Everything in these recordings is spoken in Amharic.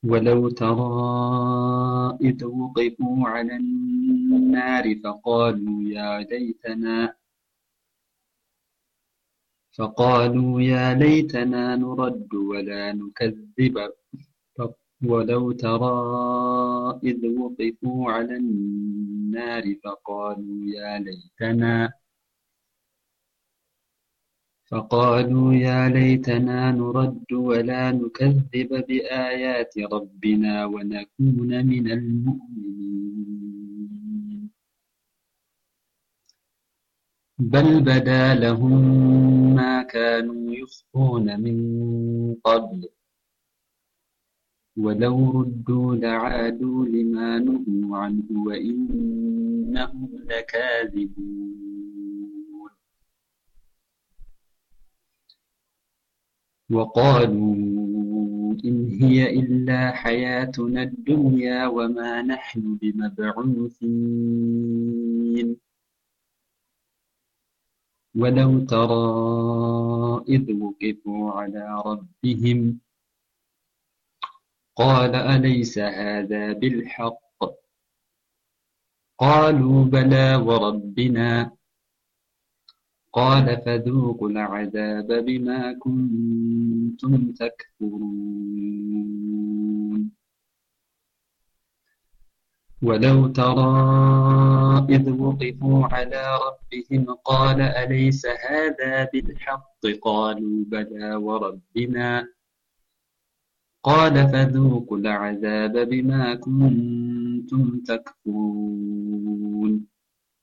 ولو ترى إذ وقفوا على النار فقالوا يا ليتنا فقالوا يا ليتنا نرد ولا نكذب ولو ترى إذ وقفوا على النار فقالوا يا ليتنا فقالوا يا ليتنا نرد ولا نكذب بآيات ربنا ونكون من المؤمنين بل بدا لهم ما كانوا يخفون من قبل ولو ردوا لعادوا لما نهوا عنه وإنهم لكاذبون وقالوا إن هي إلا حياتنا الدنيا وما نحن بمبعوثين ولو ترى إذ وقفوا على ربهم قال أليس هذا بالحق قالوا بلى وربنا قال فذوقوا العذاب بما كنتم تكفرون ولو ترى إذ وقفوا على ربهم قال أليس هذا بالحق قالوا بلى وربنا قال فذوقوا العذاب بما كنتم تكفرون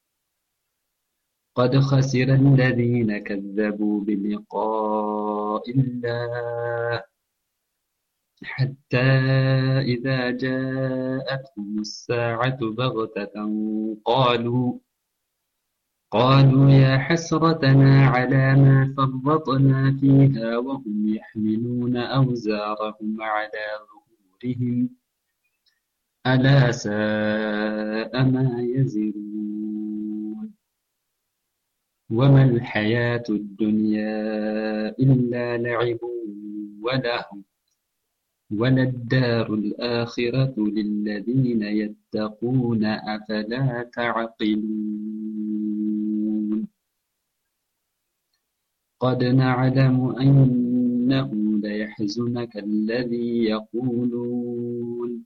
قد خسر الذين كذبوا بلقاء الله حتى إذا جاءتهم الساعة بغتة قالوا قالوا يا حسرتنا على ما فرطنا فيها وهم يحملون أوزارهم على ظهورهم ألا ساء ما يزرون وما الحياة الدنيا إلا لعب ولهو وللدار الآخرة للذين يتقون أفلا تعقلون قد نعلم أنه ليحزنك الذي يقولون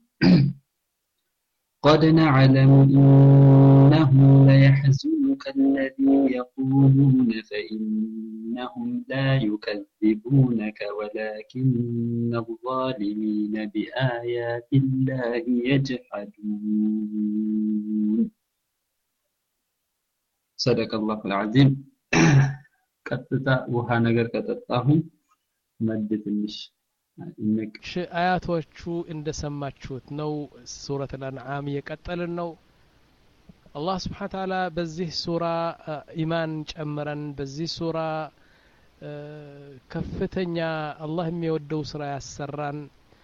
قد نعلم إنه ليحزنك الذي يقولون فإنهم لا يكذبونك ولكن الظالمين بآيات الله يجحدون صدق الله العظيم ቀጥታ ውሃ ነገር ከጠጣሁኝ መድ ትንሽ ይነቅ እሺ አያቶቹ እንደሰማችሁት ነው ሱረት ልአንዓም እየቀጠልን ነው አላህ ስብሓን ታላ በዚህ ሱራ ኢማን ጨምረን በዚህ ሱራ ከፍተኛ አላህ የሚወደው ስራ ያሰራን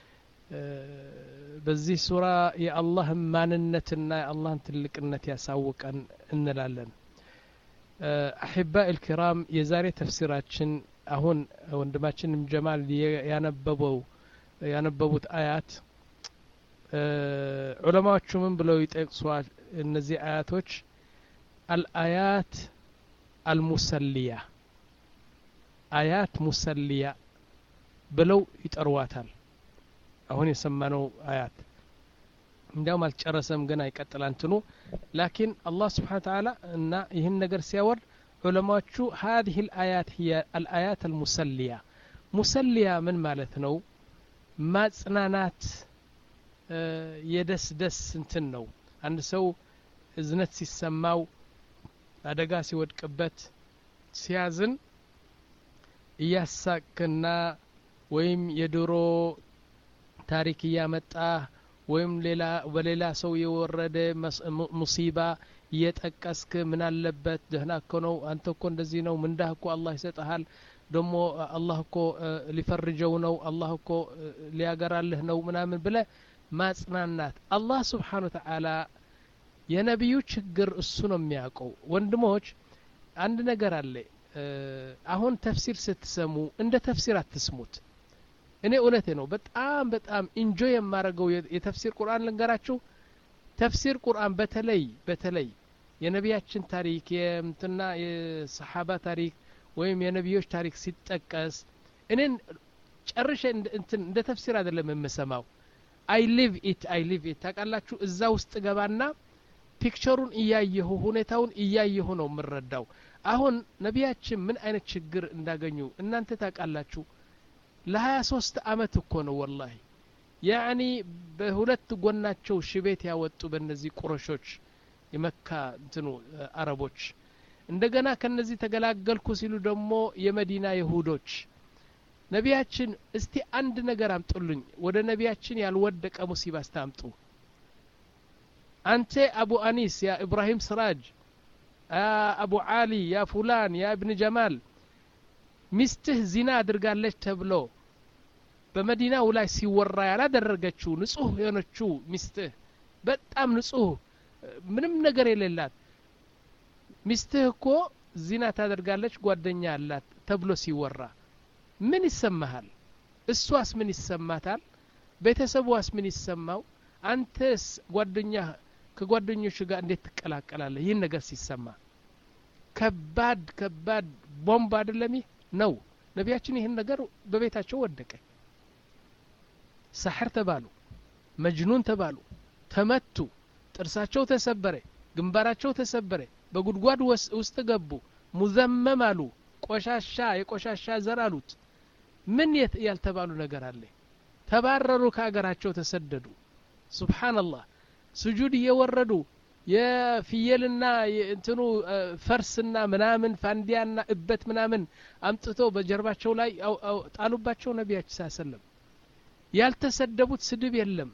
በዚህ ሱራ የአላህን ማንነትና የአላህን ትልቅነት ያሳውቀን እንላለን አሕባ ልኪራም የዛሬ ተፍሲራችን አሁን ወንድማችን ጀማል ያነበበው ያነበቡት አያት ዑለማዎቹ ምን ብለው ይጠቅሷል እነዚህ አያቶች አልአያት አልሙሰልያ አያት ሙሰልያ ብለው ይጠሯታል አሁን የሰማነው አያት እንዲያውም አልጨረሰም ገና ይቀጥላል እንትኑ ላኪን አላህ ስብሓን ተዓላ እና ይህን ነገር ሲያወርድ ዑለማዎቹ هذه الآيات هي الآيات المسلية ሙሰልያ ምን ማለት ነው ማጽናናት የደስ ደስ እንትን ነው አንድ ሰው እዝነት ሲሰማው አደጋ ሲወድቅበት ሲያዝን እያሳክና ወይም የድሮ ታሪክ እያመጣ ወይም ሌላ በሌላ ሰው የወረደ ሙሲባ እየጠቀስክ ምን አለበት ደህና እኮ ነው አንተ እኮ እንደዚህ ነው ምንዳህ እኮ አላህ ይሰጠሃል ደሞ አላህ እኮ ሊፈርጀው ነው አላህ እኮ ሊያገራልህ ነው ምናምን ብለ ማጽናናት አላህ ስብሓን ወተዓላ የነቢዩ ችግር እሱ ነው የሚያውቀው ወንድሞች አንድ ነገር አለ አሁን ተፍሲር ስትሰሙ እንደ ተፍሲር አትስሙት እኔ እውነቴ ነው በጣም በጣም ኢንጆይ የማደርገው የተፍሲር ቁርአን ልንገራችሁ ተፍሲር ቁርአን በተለይ በተለይ የነቢያችን ታሪክ የምትና የሰሓባ ታሪክ ወይም የነቢዮች ታሪክ ሲጠቀስ እኔን ጨርሼ እንትን እንደ ተፍሲር አይደለም የምሰማው አይ ሊቭ ኢት አይ ሊቭ ኢት ታውቃላችሁ እዛ ውስጥ ገባና ፒክቸሩን እያየሁ ሁኔታውን እያየሁ ነው የምረዳው አሁን ነቢያችን ምን አይነት ችግር እንዳገኙ እናንተ ታውቃላችሁ ለሀያ ሶስት አመት እኮ ነው ወላሂ ያኒ በሁለት ጎናቸው ሽቤት ያወጡ በእነዚህ ቁረሾች የመካ እንትኑ አረቦች እንደገና ከነዚህ ተገላገልኩ ሲሉ ደግሞ የመዲና ይሁዶች ነቢያችን እስቲ አንድ ነገር አምጡልኝ ወደ ነቢያችን ያልወደቀ ሙሲባ ስታምጡ አንተ አቡ አኒስ ያ ኢብራሂም ስራጅ አቡ አሊ ያ ፉላን ያ እብን ጀማል ሚስትህ ዚና አድርጋለች ተብሎ በመዲናው ላይ ሲወራ ያላደረገችው ንጹህ የሆነችው ሚስትህ በጣም ንጹህ ምንም ነገር የሌላት ሚስትህ እኮ ዚና ታደርጋለች ጓደኛ አላት ተብሎ ሲወራ ምን ይሰማሃል እሷስ ምን ይሰማታል ቤተሰቧስ ምን ይሰማው አንተስ ጓደኛ ከጓደኞች ጋር እንዴት ትቀላቀላለህ ይህን ነገር ሲሰማ ከባድ ከባድ ቦምብ አይደለም ይህ ነው ነቢያችን ይህን ነገር በቤታቸው ወደቀ ሳሕር ተባሉ መጅኑን ተባሉ ተመቱ ጥርሳቸው ተሰበረ ግንባራቸው ተሰበረ በጉድጓድ ውስጥ ገቡ ሙዘመም አሉ ቆሻሻ የቆሻሻ ዘር አሉት ምን ያልተባሉ ነገር አለ ተባረሩ ከአገራቸው ተሰደዱ ሱብሓንላህ ስጁድ እየወረዱ የፍየልና እንትኑ ፈርስና ምናምን ፋንዲያና እበት ምናምን አምጥቶ በጀርባቸው ላይ ጣሉባቸው ነቢያችን ሳሰለም ያልተሰደቡት ስድብ የለም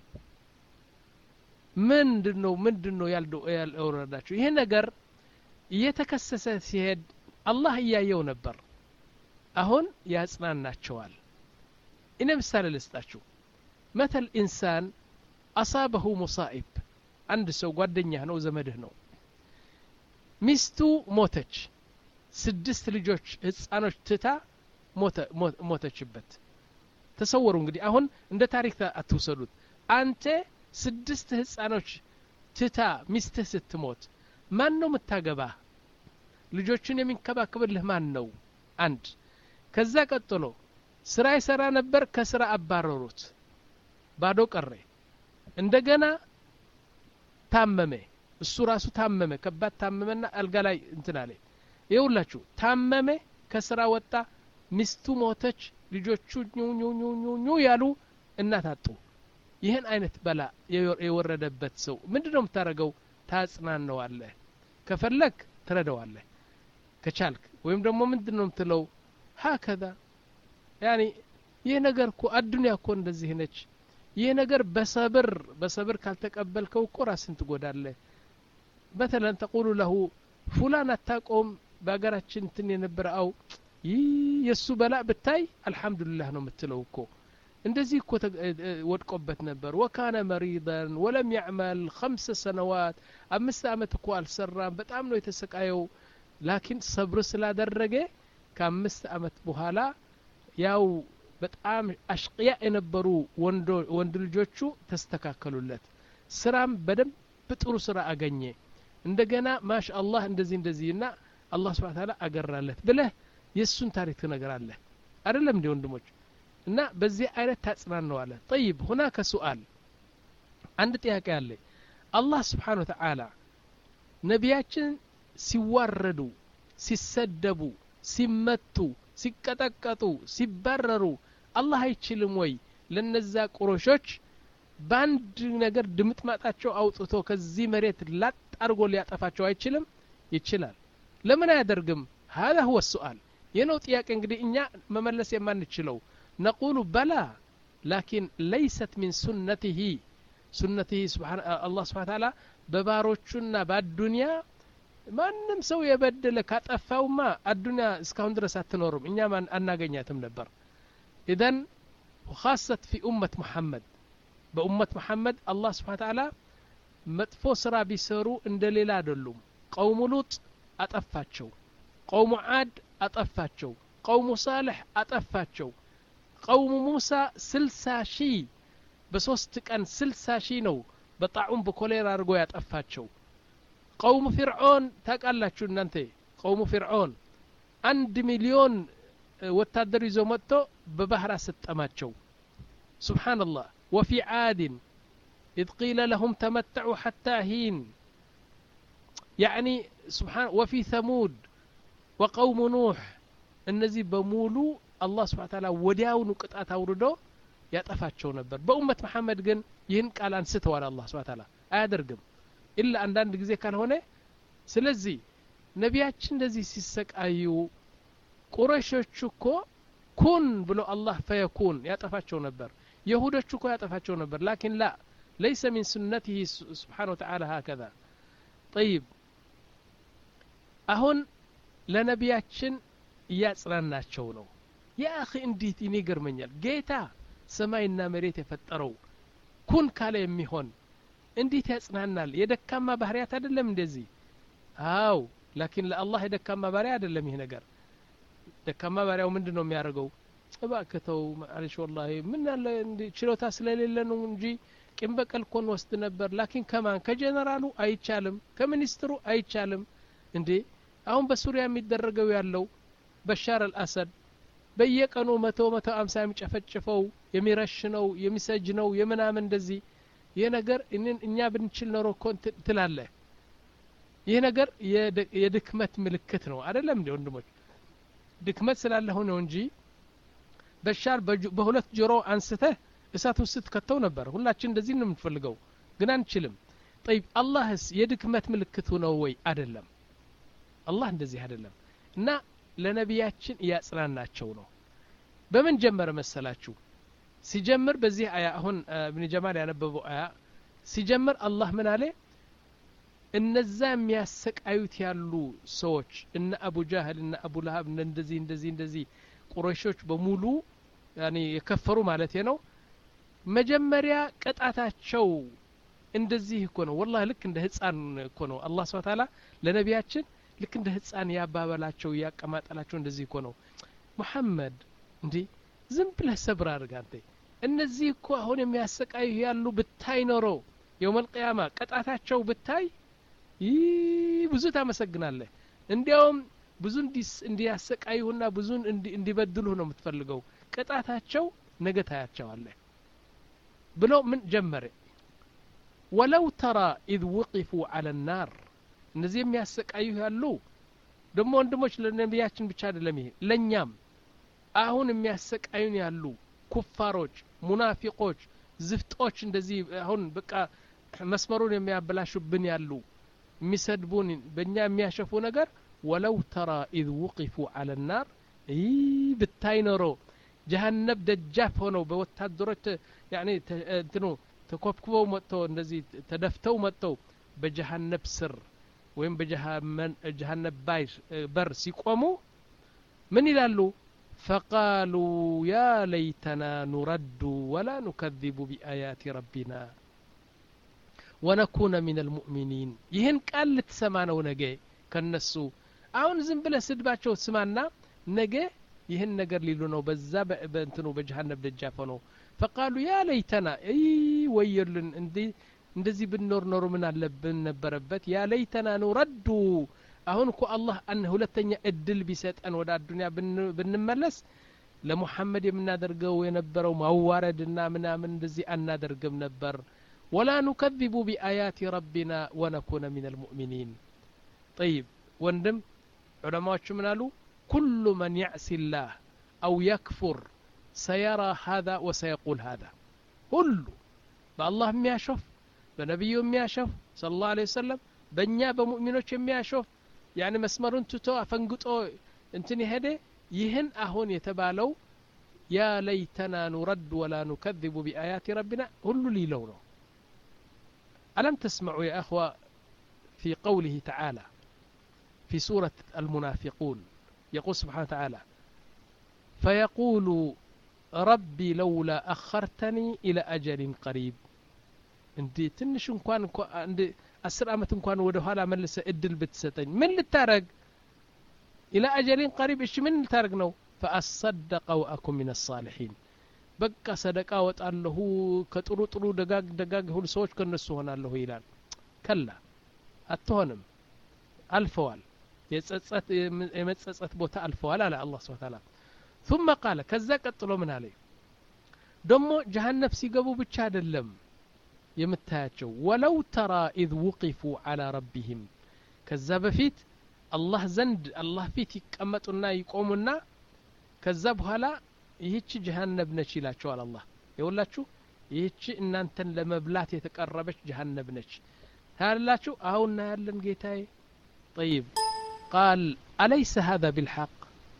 ምንድን ነው ምንድን ነው ያልወረዳቸው ይሄ ነገር እየተከሰሰ ሲሄድ አላህ እያየው ነበር አሁን ያጽናናቸዋል እኔ ምሳሌ ልስጣችሁ መተል ኢንሳን አሳበሁ ሙሳኢብ አንድ ሰው ጓደኛህ ነው ዘመድህ ነው ሚስቱ ሞተች ስድስት ልጆች ህፃኖች ትታ ሞተችበት ተሰወሩ እንግዲህ አሁን እንደ ታሪክ አትውሰዱት አንተ ስድስት ህፃኖች ትታ ሚስትህ ስትሞት ማን ነው የምታገባህ ልጆችን የሚንከባከብልህ ማን ነው አንድ ከዛ ቀጥሎ ስራ ይሰራ ነበር ከስራ አባረሩት ባዶ ቀረ እንደገና ታመመ እሱ ራሱ ታመመ ከባድ ታመመና አልጋ ላይ እንትን አለ ይውላችሁ ታመመ ከስራ ወጣ ሚስቱ ሞተች ልጆቹ ኙ ያሉ እናት አጡ ይህን አይነት በላ የወረደበት ሰው ምንድን ነው የምታደረገው ታጽናነዋለህ ከፈለግ ትረደዋለህ ከቻልክ ወይም ደግሞ ምንድን ነው የምትለው ሀከዛ ያኒ ይህ ነገር እኮ አዱኒያ እኮ እንደዚህ ነች ይህ ነገር በሰብር በሰብር ካልተቀበልከው እኮ ራስን ትጎዳለህ በተለን ተቁሉ ለሁ ፉላን አታቆም በሀገራችን እንትን የነበረ አው ይህ የእሱ በላ ብታይ አልሐምዱሊላህ ነው የምትለው እኮ እንደዚህ እኮ ወድቆበት ነበር ወካነ መሪደን ወለም ያዕመል ከምሰ ሰነዋት አምስት አመት እኮ አልሰራም በጣም ነው የተሰቃየው ላኪን ሰብር ስላደረገ ከአምስት አመት በኋላ ያው በጣም አሽቅያ የነበሩ ወንድ ልጆቹ ተስተካከሉለት ስራም በደንብ ጥሩ ስራ አገኘ እንደገና ማሻ አላህ እንደዚህ እንደዚህ እና አላህ ስብን ታላ አገራለት ብለህ የእሱን ታሪክ ትነግራለህ አይደለም እንዲ ወንድሞች እና በዚህ አይነት ታጽናነዋለህ ጠይብ ሁናከ ሱአል አንድ ጥያቄ አለ አላህ ስብሓን ወተዓላ ነቢያችን ሲዋረዱ ሲሰደቡ ሲመቱ ሲቀጠቀጡ ሲባረሩ አላህ አይችልም ወይ ለነዛ ቁረሾች በአንድ ነገር ድምጥማጣቸው አውጥቶ ከዚህ መሬት ላጥ አድርጎ ሊያጠፋቸው አይችልም ይችላል ለምን አያደርግም هذا هو السؤال የነው ጥያቄ እንግዲህ እኛ መመለስ የማንችለው ነቁሉ በላ ላኪን ለይሰት ሚን ሱነትህ ሱነትህ አላህ ስብሓን ታላ በባሮቹና በአዱንያ ማንም ሰው የበደለ ካጠፋውማ አዱንያ እስካሁን ድረስ አትኖርም እኛም አናገኛትም ነበር ኢዘን ካሰት ፊ ኡመት መሐመድ በኡመት መሐመድ አላህ ስብሓን ታላ መጥፎ ስራ ቢሰሩ እንደ ሌላ አይደሉም ቀውሙ ሉጥ አጠፋቸው ቀውሙ ዓድ አጠፋቸው ቀውሙ ሳልሕ አጠፋቸው ቀውሙ ሙሳ ስልሳ ሺህ በሶስት ቀን ስልሳ ሺህ ነው በጣዑም በኮሌራ አድርጎ ያጠፋቸው ቀውሙ ፊርዖን ታውቃላችሁ እናንተ ቀውሙ ፊርዖን አንድ ሚሊዮን ወታደር ይዞ መጥቶ በባህር አሰጠማቸው ስብሓንላህ ወፊ ዓድን إذ قيل لهم تمتعوا حتى حين يعني سبحان وفي ثمود وقوم نوح እነዚህ በሙሉ አላህ ስብሓን ታላ ወዲያውኑ ቅጣት አውርዶ ያጠፋቸው ነበር በኡመት መሐመድ ግን ይህን ቃል አንስተዋል አላህ ስብሓን ታላ አያደርግም ኢላ አንዳንድ ጊዜ ካልሆነ ስለዚህ ነቢያችን እንደዚህ ሲሰቃዩ ቁረሾች እኮ ኩን ብሎ አላህ ፈየኩን ያጠፋቸው ነበር የሁዶች እኮ ያጠፋቸው ነበር ላኪን ላ ليس من سنته سبحانه وتعالى هكذا طيب አሁን ለነቢያችን እያጽናናቸው ነው ያ አኺ እንዴት እኔ ይገርመኛል ጌታ ሰማይና መሬት የፈጠረው ኩን ካለ የሚሆን እንዴት ያጽናናል የደካማ ባህርያት አይደለም እንደዚህ አው ላኪን ለአላህ የደካማ ባሪያ አይደለም ይህ ነገር ደካማ ባሪያው ምንድን ነው የሚያደርገው እባክተው ማለሽ ወላሂ ምን አለ ችሎታ ስለሌለ ነው እንጂ ቂም በቀል ኮን ወስድ ነበር ላኪን ከማን ከጀነራሉ አይቻልም ከሚኒስትሩ አይቻልም እንዴ አሁን በሱሪያ የሚደረገው ያለው በሻር አልአሰድ በየቀኑ መቶ መቶ አምሳ የሚጨፈጭፈው የሚረሽነው የሚሰጅነው የምናምን እንደዚህ ይህ ነገር እኛ ብንችል ኖሮ እኮ ትላለህ ይህ ነገር የድክመት ምልክት ነው አደለም እንዲ ወንድሞች ድክመት ስላለሁ ነው እንጂ በሻር በሁለት ጆሮ አንስተህ እሳት ውስጥ ከተው ነበር ሁላችን እንደዚህ ነው የምንፈልገው ግን አንችልም ጠይብ አላህስ የድክመት ምልክቱ ነው ወይ አደለም አላህ እንደዚህ አይደለም እና ለነቢያችን እያጽናናቸው ነው በምን ጀመረ መሰላችሁ ሲጀምር በዚህ አያ አሁን እብን ጀማል ያነበበው አያ ሲጀምር አላህ ምን አለ እነዛ የሚያሰቃዩት ያሉ ሰዎች እነ አቡ ጃህል እነ አቡ ለሀብ እነ እንደዚህ እንደዚህ እንደዚህ ቁረሾች በሙሉ ያኔ የከፈሩ ማለት ነው መጀመሪያ ቅጣታቸው እንደዚህ እኮ ነው ወላሂ ልክ እንደ ህፃን እኮ ነው አላህ ስብሐ ተዓላ ለነቢያችን ልክ እንደ ህፃን ያባበላቸው እያቀማጠላቸው እንደዚህ እኮ ነው ሙሐመድ እንዲህ ዝም ብለህ ሰብር አድርግ አንተ እነዚህ እኮ አሁን የሚያሰቃዩ ያሉ ብታይ ኖሮ የውመልቅያማ ቅጣታቸው ብታይ ይህ ብዙ ታመሰግናለህ እንዲያውም ብዙ እንዲያሰቃዩና ብዙ እንዲበድሉህ ነው የምትፈልገው ቅጣታቸው ነገ ታያቸዋለህ ብሎ ምን ጀመረ ወለው ተራ ኢዝ ውቂፉ አለ ናር እነዚህ የሚያሰቃዩ ያሉ ደግሞ ወንድሞች ለነቢያችን ብቻ አይደለም ይሄ ለእኛም አሁን የሚያሰቃዩን ያሉ ኩፋሮች ሙናፊቆች ዝፍጦች እንደዚህ አሁን በቃ መስመሩን የሚያበላሹብን ያሉ የሚሰድቡን በእኛ የሚያሸፉ ነገር ወለው ተራ ኢዝ ውቂፉ አለ ናር ይህ ብታይ ኖሮ ጀሀነብ ደጃፍ ሆነው በወታደሮች ያኔ እንትኑ ተኮብኩበው መጥተው እንደዚህ ተደፍተው መጥተው በጀሀነብ ስር ወይም በጀሀነብ ባይ በር ሲቆሙ ምን ይላሉ ፈቃሉ ያ ለይተና ኑረዱ ወላ ኑከذቡ ቢአያት ረቢና ወነኩነ ምን አልሙእሚኒን ይህን ቃል ልትሰማ ነው ነገ ከነሱ አሁን ዝም ብለ ስድባቸው ስማና ነገ ይህን ነገር ሊሉ ነው በዛ በእንትኑ በጀሀነብ ደጃፍ ነው ፈቃሉ ያ ለይተና ይ ወየልን እንደዚህ ብንኖር ኖሮ ምን አለብን ነበረበት ያ ለይተና ኑረዱ አሁን እኮ አላህ አን ሁለተኛ እድል ቢሰጠን ወደ አዱኒያ ብንመለስ ለሙሐመድ የምናደርገው የነበረው ማዋረድና ምናምን እንደዚህ አናደርግም ነበር ወላ ኑከذቡ ቢአያት ረቢና ወነኩነ ምን አልሙእሚኒን ጠይብ ወንድም ዑለማዎቹ ምን አሉ ኩሉ መን ያዕሲ ላህ አው የክፉር ሰየራ ሀذا ወሰየቁል ሀذا ሁሉ በአላህ የሚያሾፍ በነቢዩ የሚያሾፍ ስለ ላሁ ለ ወሰለም በእኛ በሙእሚኖች የሚያሾፍ ያኒ መስመሩን ትቶ አፈንግጦ እንትን የሄደ ይህን አሁን የተባለው ያ ለይተና ኑረድ ወላ ኑከذቡ ቢአያት ረቢና ሁሉ ሊለው ነው ألم تسمعوا يا أخوة في قوله تعالى في سورة المنافقون يقول سبحانه وتعالى فيقول ربي لولا أخرتني إلى أجل قريب እንዲ ትንሽ እንኳን እንዲ አስር አመት እንኳን ወደ ኋላ መልሰ እድል ብትሰጠኝ ምን ልታረግ ኢላ አጀሊን ቀሪብ እሺ ምን ልታረግ ነው ፈአሰደቀ ወአኩን ምን አሳሊሒን በቃ ሰደቃ ወጣለሁ ከጥሩ ጥሩ ደጋግ ደጋግ የሆኑ ሰዎች ከነሱ ሆናለሁ ይላል ከላ አትሆንም አልፈዋል የጸጸት የመጸጸት ቦታ አልፈዋል አለ አላህ ስብሐ ተዓላ ثم قال ከዛ ቀጥሎ ምን አለ ደሞ ጀሃነብ ሲገቡ ብቻ አይደለም የምታያቸው ወለው ተራ ኢዝ ውቂፉ አላ ረቢህም ከዛ በፊት አላህ ዘንድ አላህ ፊት ይቀመጡና ይቆሙና ከዛ በኋላ ይህች ጀሃነብ ነች ይላቸዋል አላህ የውላችሁ ይህች እናንተን ለመብላት የተቀረበች ጀሃነብ ነች ታያላችሁ አሁን እናያለን ጌታዬ ጠይብ ቃል አለይሰ ሀذا ቢልሐቅ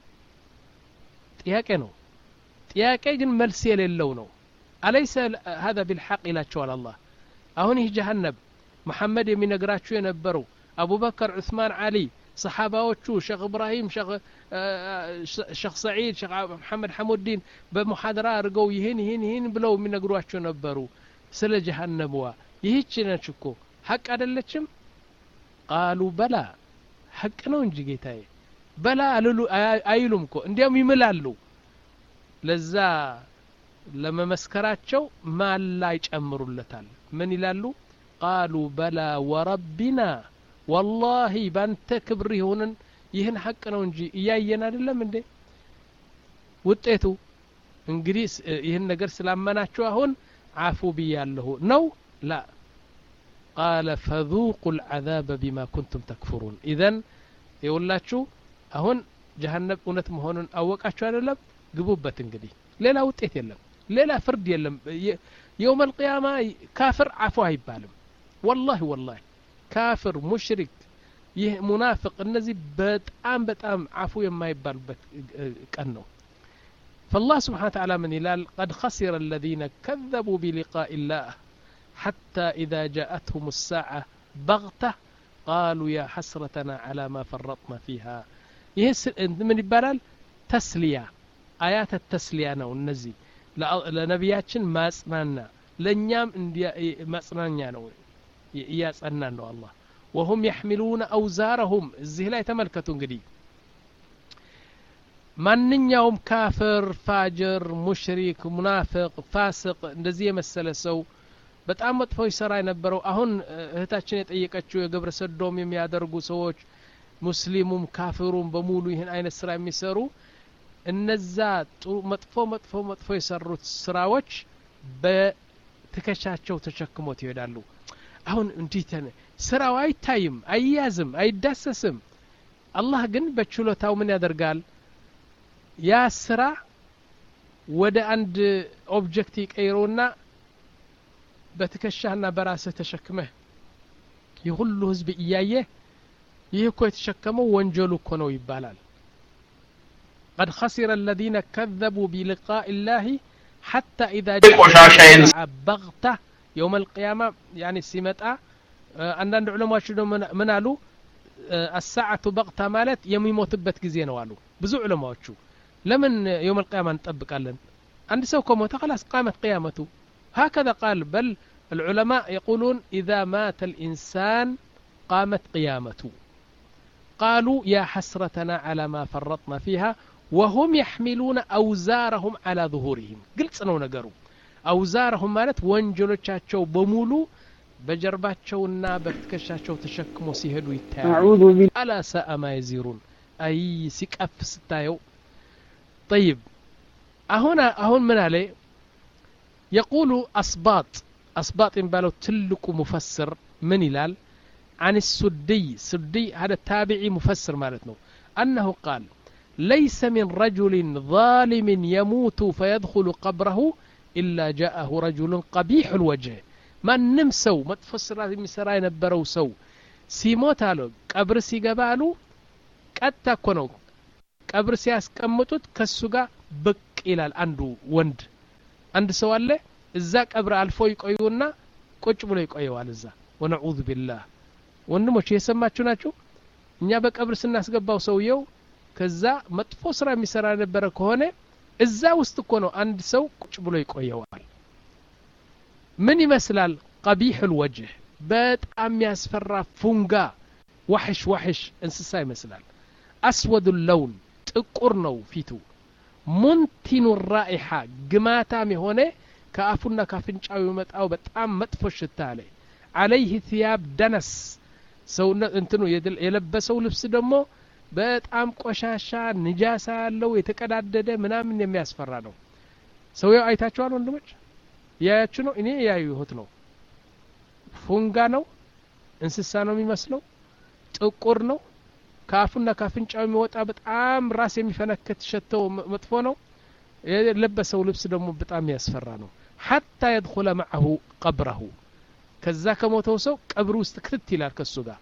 ጥያቄ ነው ጥያቄ ግን መልስ የሌለው ነው አለይሰ ሀذا ቢልሐቅ ይላቸዋል አላህ አሁን ይህ ጀሃነብ መሐመድ የሚነግራችሁ የነበረው አቡበከር ዑስማን አሊ ሰሓባዎቹ ሸክ እብራሂም ሸክ ሰዒድ ሸክ መሐመድ ሐሙዲን በሙሓደራ አድርገው ይህን ይህን ይህን ብለው የሚነግሯቸው ነበሩ ስለ ጀሃነብዋ ይህች ነች እኮ ሐቅ አደለችም ቃሉ በላ ሐቅ ነው እንጂ ጌታዬ በላ አልሉ አይሉም እኮ እንዲያውም ይምላሉ ለዛ ለመመስከራቸው ማላ ይጨምሩለታል ምን ይላሉ ቃሉ በላ ወረቢና ወላሂ ባንተ ክብር ይሁንን ይህን ሐቅ ነው እንጂ እያየን አይደለም እንዴ ውጤቱ እንግዲህ ይህን ነገር ስላመናችሁ አሁን አፉ ብያለሁ ነው ላ ቃለ ፈذوቁ العذاب بما كنتم تكفرون ኢዘን የውላችሁ አሁን ጀሃነብ እውነት መሆኑን አወቃችሁ አይደለም ግቡበት እንግዲህ ሌላ ውጤት የለም ሌላ ፍርድ የለም የውም አልቅያማ ካፍር አፉ አይባልም ወላሂ ወላሂ ካፍር ሙሽሪክ ይህ ሙናፍቅ እነዚህ በጣም በጣም አፉ የማይባሉበት ቀን ነው فالله سبحانه وتعالى من يلال قد خسر الذين كذبوا بلقاء الله حتى إذا جاءتهم الساعة بغتة قالوا يا حسرتنا على ما فرطنا فيها يهس من يبالال تسلية آيات التسلية ነው እነዚህ ለነቢያችን ማጽናና ለእኛም ማጽናኛ ነው እያጸናን ነው አላህ ወሁም የሕሚሉነ አውዛረሁም እዚህ ላይ ተመልከቱ እንግዲህ ማንኛውም ካፍር ፋጅር ሙሽሪክ ሙናፍቅ ፋስቅ እንደዚህ የመሰለ ሰው በጣም መጥፎ ይሰራ የነበረው አሁን እህታችን የጠየቀችው የግብረ ሰዶም የሚያደርጉ ሰዎች ሙስሊሙም ካፍሩም በሙሉ ይህን አይነት ስራ የሚሰሩ እነዛ መጥፎ መጥፎ መጥፎ የሰሩት ስራዎች በትከሻቸው ተሸክሞት ይሄዳሉ አሁን እንዲህ ስራው አይታይም አይያዝም አይዳሰስም አላህ ግን በችሎታው ምን ያደርጋል ያ ስራ ወደ አንድ ኦብጀክት ይቀይረውና በትከሻህና በራስህ ተሸክመህ ይህ ሁሉ ህዝብ እያየ ይህ እኮ የተሸከመው ወንጀሉ እኮ ነው ይባላል قد خسر الذين كذبوا بلقاء الله حتى إذا جاء بغتة يوم القيامة يعني سمتا አንዳንድ ዑለማዎች ደግሞ ምን አሉ አሳዓቱ በቅታ ማለት የሚሞትበት ጊዜ ነው አሉ ብዙ ዑለማዎቹ ለምን የውም القيامة እንጠብቃለን አንድ ሰው ከሞተ خلاص قامت قيامته هكذا قال بل العلماء يقولون إذا مات الإنسان قامت قيامته قالوا يا حسرتنا على ما فرطنا فيها وهم يحملون أوزارهم على ظهورهم قلت سنو نقروا أوزارهم مالت ወንጀሎቻቸው በሙሉ በጀርባቸውና በትከሻቸው ተሸክሞ ሲሄዱ ይታያሉ አላ ሰአ ማ የዚሩን አይ ሲቀፍ ስታየው ጠይብ አሁን አሁን ምን አለ የቁሉ አስባጥ አስባጥ የሚባለው ትልቁ ሙፈስር ምን ይላል عن السدي سدي هذا التابعي مفسر مالتنا أنه قال ليس من رجل ظالم يموت فيدخل قبره إلا جاءه رجل قبيح الوجه ማንም ሰው መጥፎ ስራ የሚሰራ የነበረው ሰው ሲሞት አለ ቀብር ሲገባ አሉ ቀጥታ እኮ ነው ቀብር ሲያስቀምጡት ከሱ ጋር ብቅ ይላል አንዱ ወንድ አንድ ሰው አለ እዛ ቀብር አልፎ ይቆዩና ቁጭ ብሎ ይቆየዋል እዛ ወነዑዙ ቢላህ ወንድሞች የሰማችሁ ናችሁ እኛ በቀብር ስናስገባው ሰውየው ከዛ መጥፎ ስራ የሚሰራ የነበረ ከሆነ እዛ ውስጥ እኮ ነው አንድ ሰው ቁጭ ብሎ ይቆየዋል ምን ይመስላል ቀቢሕ ልወጅህ በጣም ያስፈራ ፉንጋ ዋሕሽ ዋሕሽ እንስሳ ይመስላል አስወዱ ለውን ጥቁር ነው ፊቱ ሙንቲኑ ራኢሓ ግማታም የሆነ ከአፉና ካፍንጫው የመጣው በጣም መጥፎ ሽታ አለ አለይህ ثያብ ደነስ ሰውነት እንትኑ የለበሰው ልብስ ደግሞ በጣም ቆሻሻ ንጃሳ ያለው የተቀዳደደ ምናምን የሚያስፈራ ነው ሰውየው አይታችኋል ወንድሞች ያያችሁ ነው እኔ ያዩሁት ነው ፉንጋ ነው እንስሳ ነው የሚመስለው ጥቁር ነው ከአፉና ካፍንጫው የሚወጣ በጣም ራስ የሚፈነክት ሸተው መጥፎ ነው የለበሰው ልብስ ደግሞ በጣም ያስፈራ ነው ሐታ የድኹለ መዐሁ ቀብረሁ ከዛ ከሞተው ሰው ቀብር ውስጥ ክትት ይላል ከሱ ጋር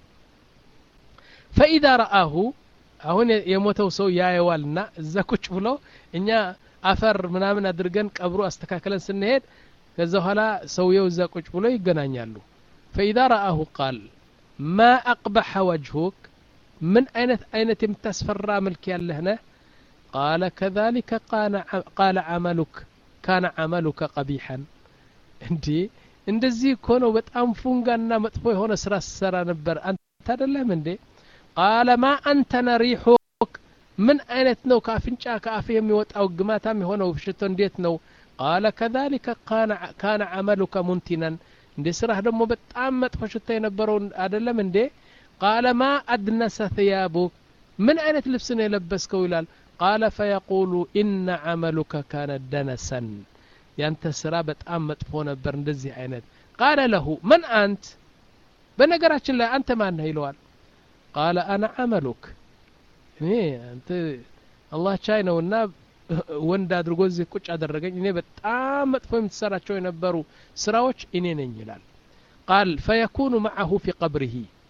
ፈኢዛ ረአሁ አሁን የሞተው ሰው ያየዋልና እዛ ቁጭ ብሎ እኛ አፈር ምናምን አድርገን ቀብሩ አስተካክለን ስንሄድ ከዛ በኋላ ሰውየው እዛ ቁጭ ብሎ ይገናኛሉ ፈኢዛ ረአሁ ቃል ማ አቅበሐ ወጅሁክ ምን አይነት አይነት የምታስፈራ መልክ ያለህ ነህ ቃለ ከذلك ቃለ አመሉክ ካነ አመሉከ ቀቢሐን እንዲ እንደዚህ እኮ ነው በጣም ፉንጋና መጥፎ የሆነ ስራ ስሰራ ነበር አንተ አደለም እንዴ ቃለ ማ አንተ ነሪሑክ ምን አይነት ነው ከአፍንጫ ከአፍ የሚወጣው ግማታም የሆነው ሽቶ እንዴት ነው ቃለ ከذلك ካነ አመሉከ ሙንቲነን እንዴ ስራህ ደግሞ በጣም መጥፎ ሽታ የነበረው አደለም እንዴ ቃለ ማ አድነሰ ثያቡክ ምን አይነት ልብስ ነው የለበስከው ይላል ቃለ ፈየቁሉ ኢነ አመሉከ ካነ ደነሰን ያንተ ስራ በጣም መጥፎ ነበር እንደዚህ አይነት ቃለ ለሁ መን አንት በነገራችን ላይ አንተ ማነህ ይለዋል ቃለ አነ አመሉክ እኔ አንተ አላህ ቻይ ነውና ወንድ አድርጎ እዚህ ቁጭ አደረገኝ እኔ በጣም መጥፎ የምትሰራቸው የነበሩ ስራዎች እኔ ነኝ ይላል ቃል ፈየኩኑ መዐሁ ፊ ቀብሪሂ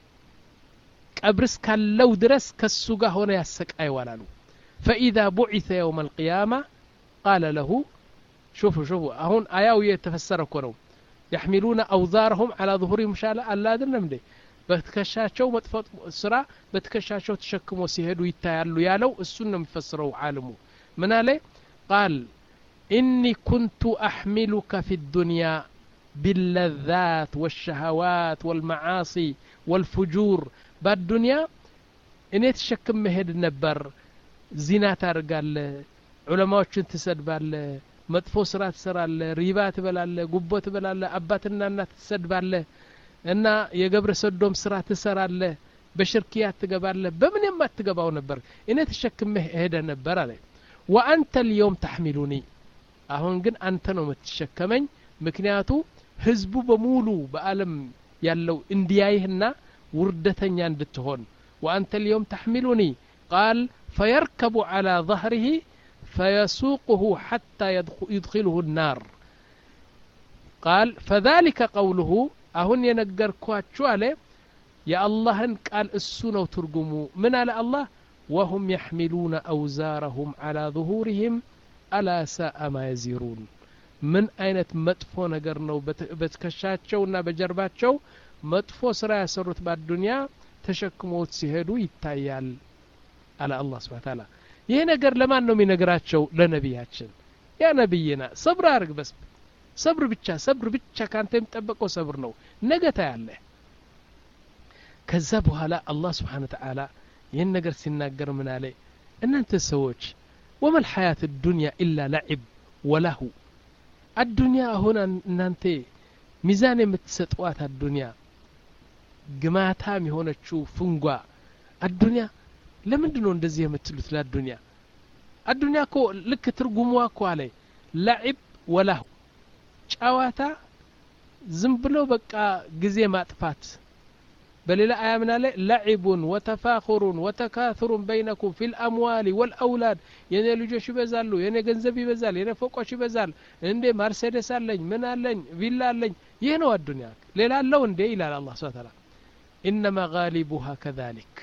ቀብር እስካለው ድረስ ከሱ ጋር ሆነ ያሰቃይዋል አሉ ፈኢዛ ቡዒተ የውም አልቅያማ ቃለ ለሁ ሹፉ ሹፉ አሁን አያው የተፈሰረ እኮ ነው يحملون أوزارهم على ظهورهم شاء الله አይደለም እንዴ በትከሻቸው መጥፎ ስራ በትከሻቸው ተሸክሞ ሲሄዱ ይታያሉ ያለው እሱን ነው የሚፈስረው ዓለሙ ምን አለ ቃል ኢኒ ኩንቱ አሕሚሉከ ፊ ዱንያ باللذات والشهوات والمعاصي والفجور በአዱንያ እኔ ተሸክም መሄድ ነበር ዚና ታደርጋለ ዑለማዎችን ትሰድባለ መጥፎ ስራ ትሰራለ ሪባ ትበላለ ጉቦ ትበላለ አባትና እናት ትሰድባለ እና የገብረ ሰዶም ስራ ትሰራለ በሽርክያ ትገባለ በምን የማትገባው ነበር እኔ ተሸክመ ሄደ ነበር አለ ወአንተ ልየውም ተሕሚሉኒ አሁን ግን አንተ ነው የምትሸከመኝ ምክንያቱ ህዝቡ በሙሉ በአለም ያለው እንዲያይህና ውርደተኛ እንድትሆን وأنت اليوم تحملني قال فيركب على ظهره فيسوقه حتى يدخله النار قال فذلك قوله أهن ينقر كواتشو عليه يا الله قال السنة ترجموا من على الله وهم يحملون أوزارهم على ظهورهم ألا ساء ما يزيرون من أين مدفو نقر نو بتكشاتشو نا بجرباتشو መጥፎ ስራ ያሰሩት በአዱንያ ተሸክሞት ሲሄዱ ይታያል አለ አላህ ስብን ታላ ይህ ነገር ለማን ነው የሚነግራቸው ለነቢያችን ያ ነቢይና ሰብር አርግ በስ ሰብር ብቻ ሰብር ብቻ ካንተ የሚጠበቀው ሰብር ነው ነገ ታያለህ ከዛ በኋላ አላህ ስብሓን ተዓላ ይህን ነገር ሲናገር ምን አለ እናንተ ሰዎች ወመል ሐያት ዱንያ ኢላ ለዒብ ወላሁ አዱንያ አሁን እናንተ ሚዛን የምትሰጠዋት አዱንያ ግማታም የሆነችው ፍንጓ አዱንያ ለምንድ ነው እንደዚህ የምትሉት ለአዱንያ አዱንያ እኮ ልክ ትርጉሟ እኮ አለ ለዒብ ወላሁ ጨዋታ ዝም ብሎ በቃ ጊዜ ማጥፋት በሌላ አያ ምን አለ ለዒቡን ወተፋኹሩን ወተካثሩን በይነኩም ፊ ልአምዋሊ ወልአውላድ የኔ ልጆች ይበዛሉ የኔ ገንዘብ ይበዛል የኔ ፎቆች ይበዛል እንዴ ማርሴደስ አለኝ ምን አለኝ ቪላ አለኝ ይህ ነው አዱንያ ሌላ አለው እንዴ ይላል አላ ስብን ታላ ኢነማ ጋሊቡሃ ከذሊክ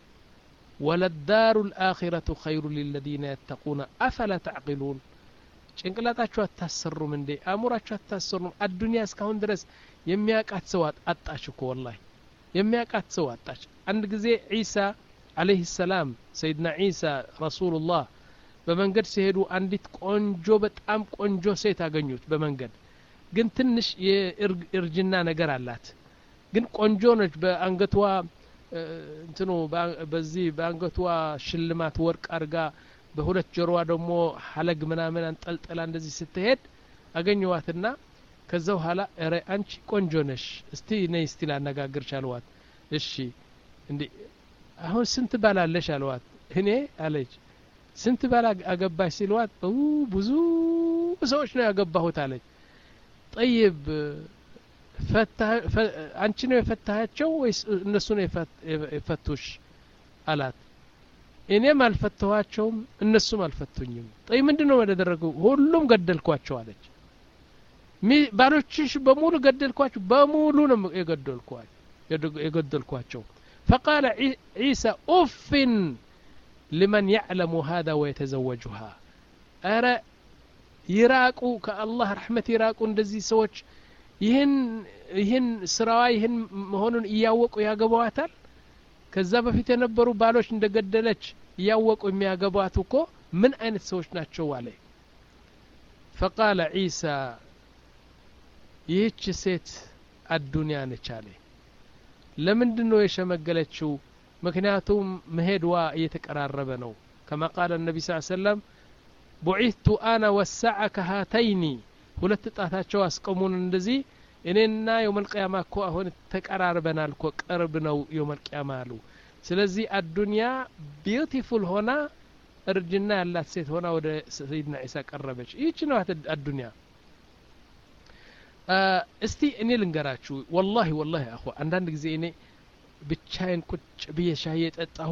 ወለዳሩ ልአኪረቱ ኸይሩ ሊለዚነ የተቁነ አፈላ ተዕቂሉን ጭንቅላታችሁ አታሰሩም እንዴ አእሙራችሁ አታሰሩም አዱንያ እስካሁን ድረስ የሚያቃት ሰው አጣች እኮ ወላሂ የሚያቃት ሰው አጣች አንድ ጊዜ ዒሳ አለይህ ሰላም ሰይድና ዒሳ ረሱሉላህ በመንገድ ሲሄዱ አንዲት ቆንጆ በጣም ቆንጆ ሴት አገኙት በመንገድ ግን ትንሽ የእርጅና ነገር አላት ግን ቆንጆ ነች በአንገቷ እንትኑ በዚህ በአንገቷ ሽልማት ወርቅ አርጋ በሁለት ጆሮዋ ደግሞ ሀለግ ምናምን አንጠልጥላ እንደዚህ ስትሄድ አገኘዋትና ከዛ በኋላ ረ አንቺ ቆንጆ ነሽ እስቲ ነይ እስቲ ላነጋግርሽ አልዋት እሺ እንዲ አሁን ስንት ባላለሽ አልዋት እኔ አለች ስንት ባል አገባሽ ሲልዋት ብዙ ሰዎች ነው ያገባሁት አለች ጠይብ አንቺ ነው የፈታሃቸው ወይስ እነሱ ነው የፈቱሽ አላት እኔም አልፈተኋቸውም እነሱም አልፈቱኝም ጠይ ምንድን ነው ያደረገው ሁሉም ገደልኳቸው አለች ባሎችሽ በሙሉ ገደልኳቸው በሙሉ ነው የገደልኳቸው فقال عيسى أف لمن يعلم هذا ويتزوجها أرى ይራቁ ከአላህ ረሕመት ይራቁ እንደዚህ ሰዎች ይህን ይህን ስራዋ ይህን መሆኑን እያወቁ ያገባዋታል ከዛ በፊት የነበሩ ባሎች እንደገደለች እያወቁ የሚያገቧት እኮ ምን አይነት ሰዎች ናቸው አለ ፈቃለ ዒሳ ይህች ሴት አዱንያ ነች አለ ለምንድን ነው የሸመገለችው ምክንያቱም መሄድዋ እየተቀራረበ ነው ከማ ቃለ ነቢ ስ ሰለም ቡዒቱ አና ወሳዐ ከሃተይኒ ሁለት ጣታቸው አስቀሙን እንደዚህ እኔና የውመልቅያማ እኮ አሁን ተቀራርበናል እኮ ቅርብ ነው የውመልቅያማ አሉ ስለዚህ አዱንያ ቢዩቲፉል ሆና እርጅና ያላት ሴት ሆና ወደ ሰይድና ዒሳ ቀረበች ይህች ነው አዱንያ እስቲ እኔ ልንገራችሁ ወላሂ ወላሂ አኹ አንዳንድ ጊዜ እኔ ብቻዬን ቁጭ ብዬ ሻይ የጠጣሁ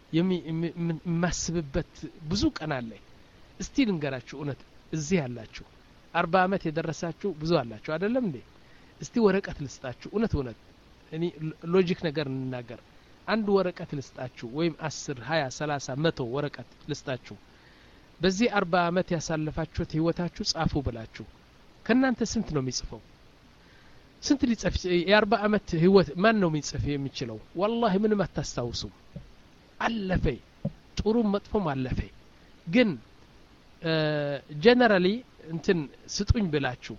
የማስብበት ብዙ ቀን አለኝ እስቲ ልንገራችሁ እውነት እዚህ ያላችሁ አርባ አመት የደረሳችሁ ብዙ አላችሁ አይደለም እንዴ እስቲ ወረቀት ልስጣችሁ እውነት እውነት እኔ ሎጂክ ነገር እንናገር አንድ ወረቀት ልስጣችሁ ወይም አስር ሀያ ሰላሳ መቶ ወረቀት ልስጣችሁ በዚህ አርባ አመት ያሳለፋችሁት ህይወታችሁ ጻፉ ብላችሁ ከእናንተ ስንት ነው የሚጽፈው ስንት ሊጽፍ የአርባ አመት ህይወት ማን ነው የሚጽፍ የሚችለው ወላሂ ምንም አታስታውሱም አለፈ ጥሩም መጥፎም አለፈ ግን ጀነራሊ እንትን ስጡኝ ብላችሁ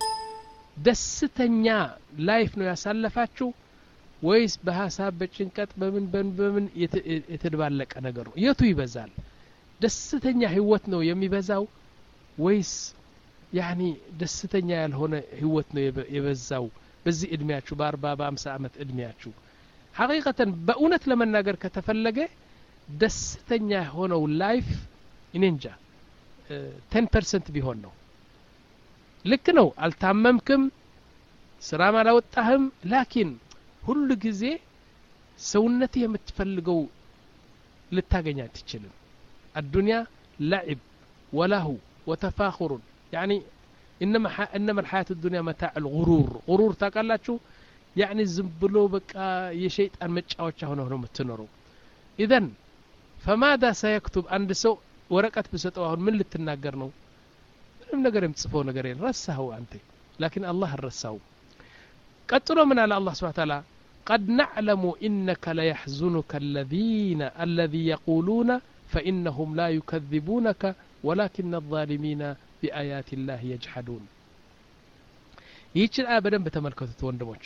ደስተኛ ላይፍ ነው ያሳለፋችሁ ወይስ በሀሳብ በጭንቀት በምን በምን በምን የተደባለቀ ነገር ነው የቱ ይበዛል ደስተኛ ህይወት ነው የሚበዛው ወይስ ያኒ ደስተኛ ያልሆነ ህይወት ነው የበዛው በዚህ እድሜያችሁ በአርባ በአምሳ ዓመት እድሜያችሁ ሐቂቀተን በእውነት ለመናገር ከተፈለገ ደስተኛ የሆነው ላይፍ እኔ እንጃ ቴን ፐርሰንት ቢሆን ነው ልክ ነው አልታመምክም ስራም አላወጣህም ላኪን ሁሉ ጊዜ ሰውነት የምትፈልገው ልታገኝ አትችልም አዱንያ ለዕብ ወላሁ ወተፋኹሩን يعني إنما ح... إنما الحياة الدنيا متاع الغرور غرور تاقالاتشو يعني زنبلو بقى يشيطان مጫወቻ ሆነው ነው የምትኖረው إذن فماذا سيكتب عند ሰው ወረቀት ብሰጠው አሁን ምን ልትናገር ነው ምንም ነገር የምትጽፈው ነገር የለም ረሳኸው አንተ ላኪን አላህ አልረሳው ቀጥሎ ምን አለ አላህ ስብሐ ተዓላ قد نعلم إنك ليحزنك الذين الذي يقولون فإنهم لا يكذبونك ولكن الظالمين بآيات الله يجحدون ይህችን አያ በደንብ ተመልከቱት ወንድሞች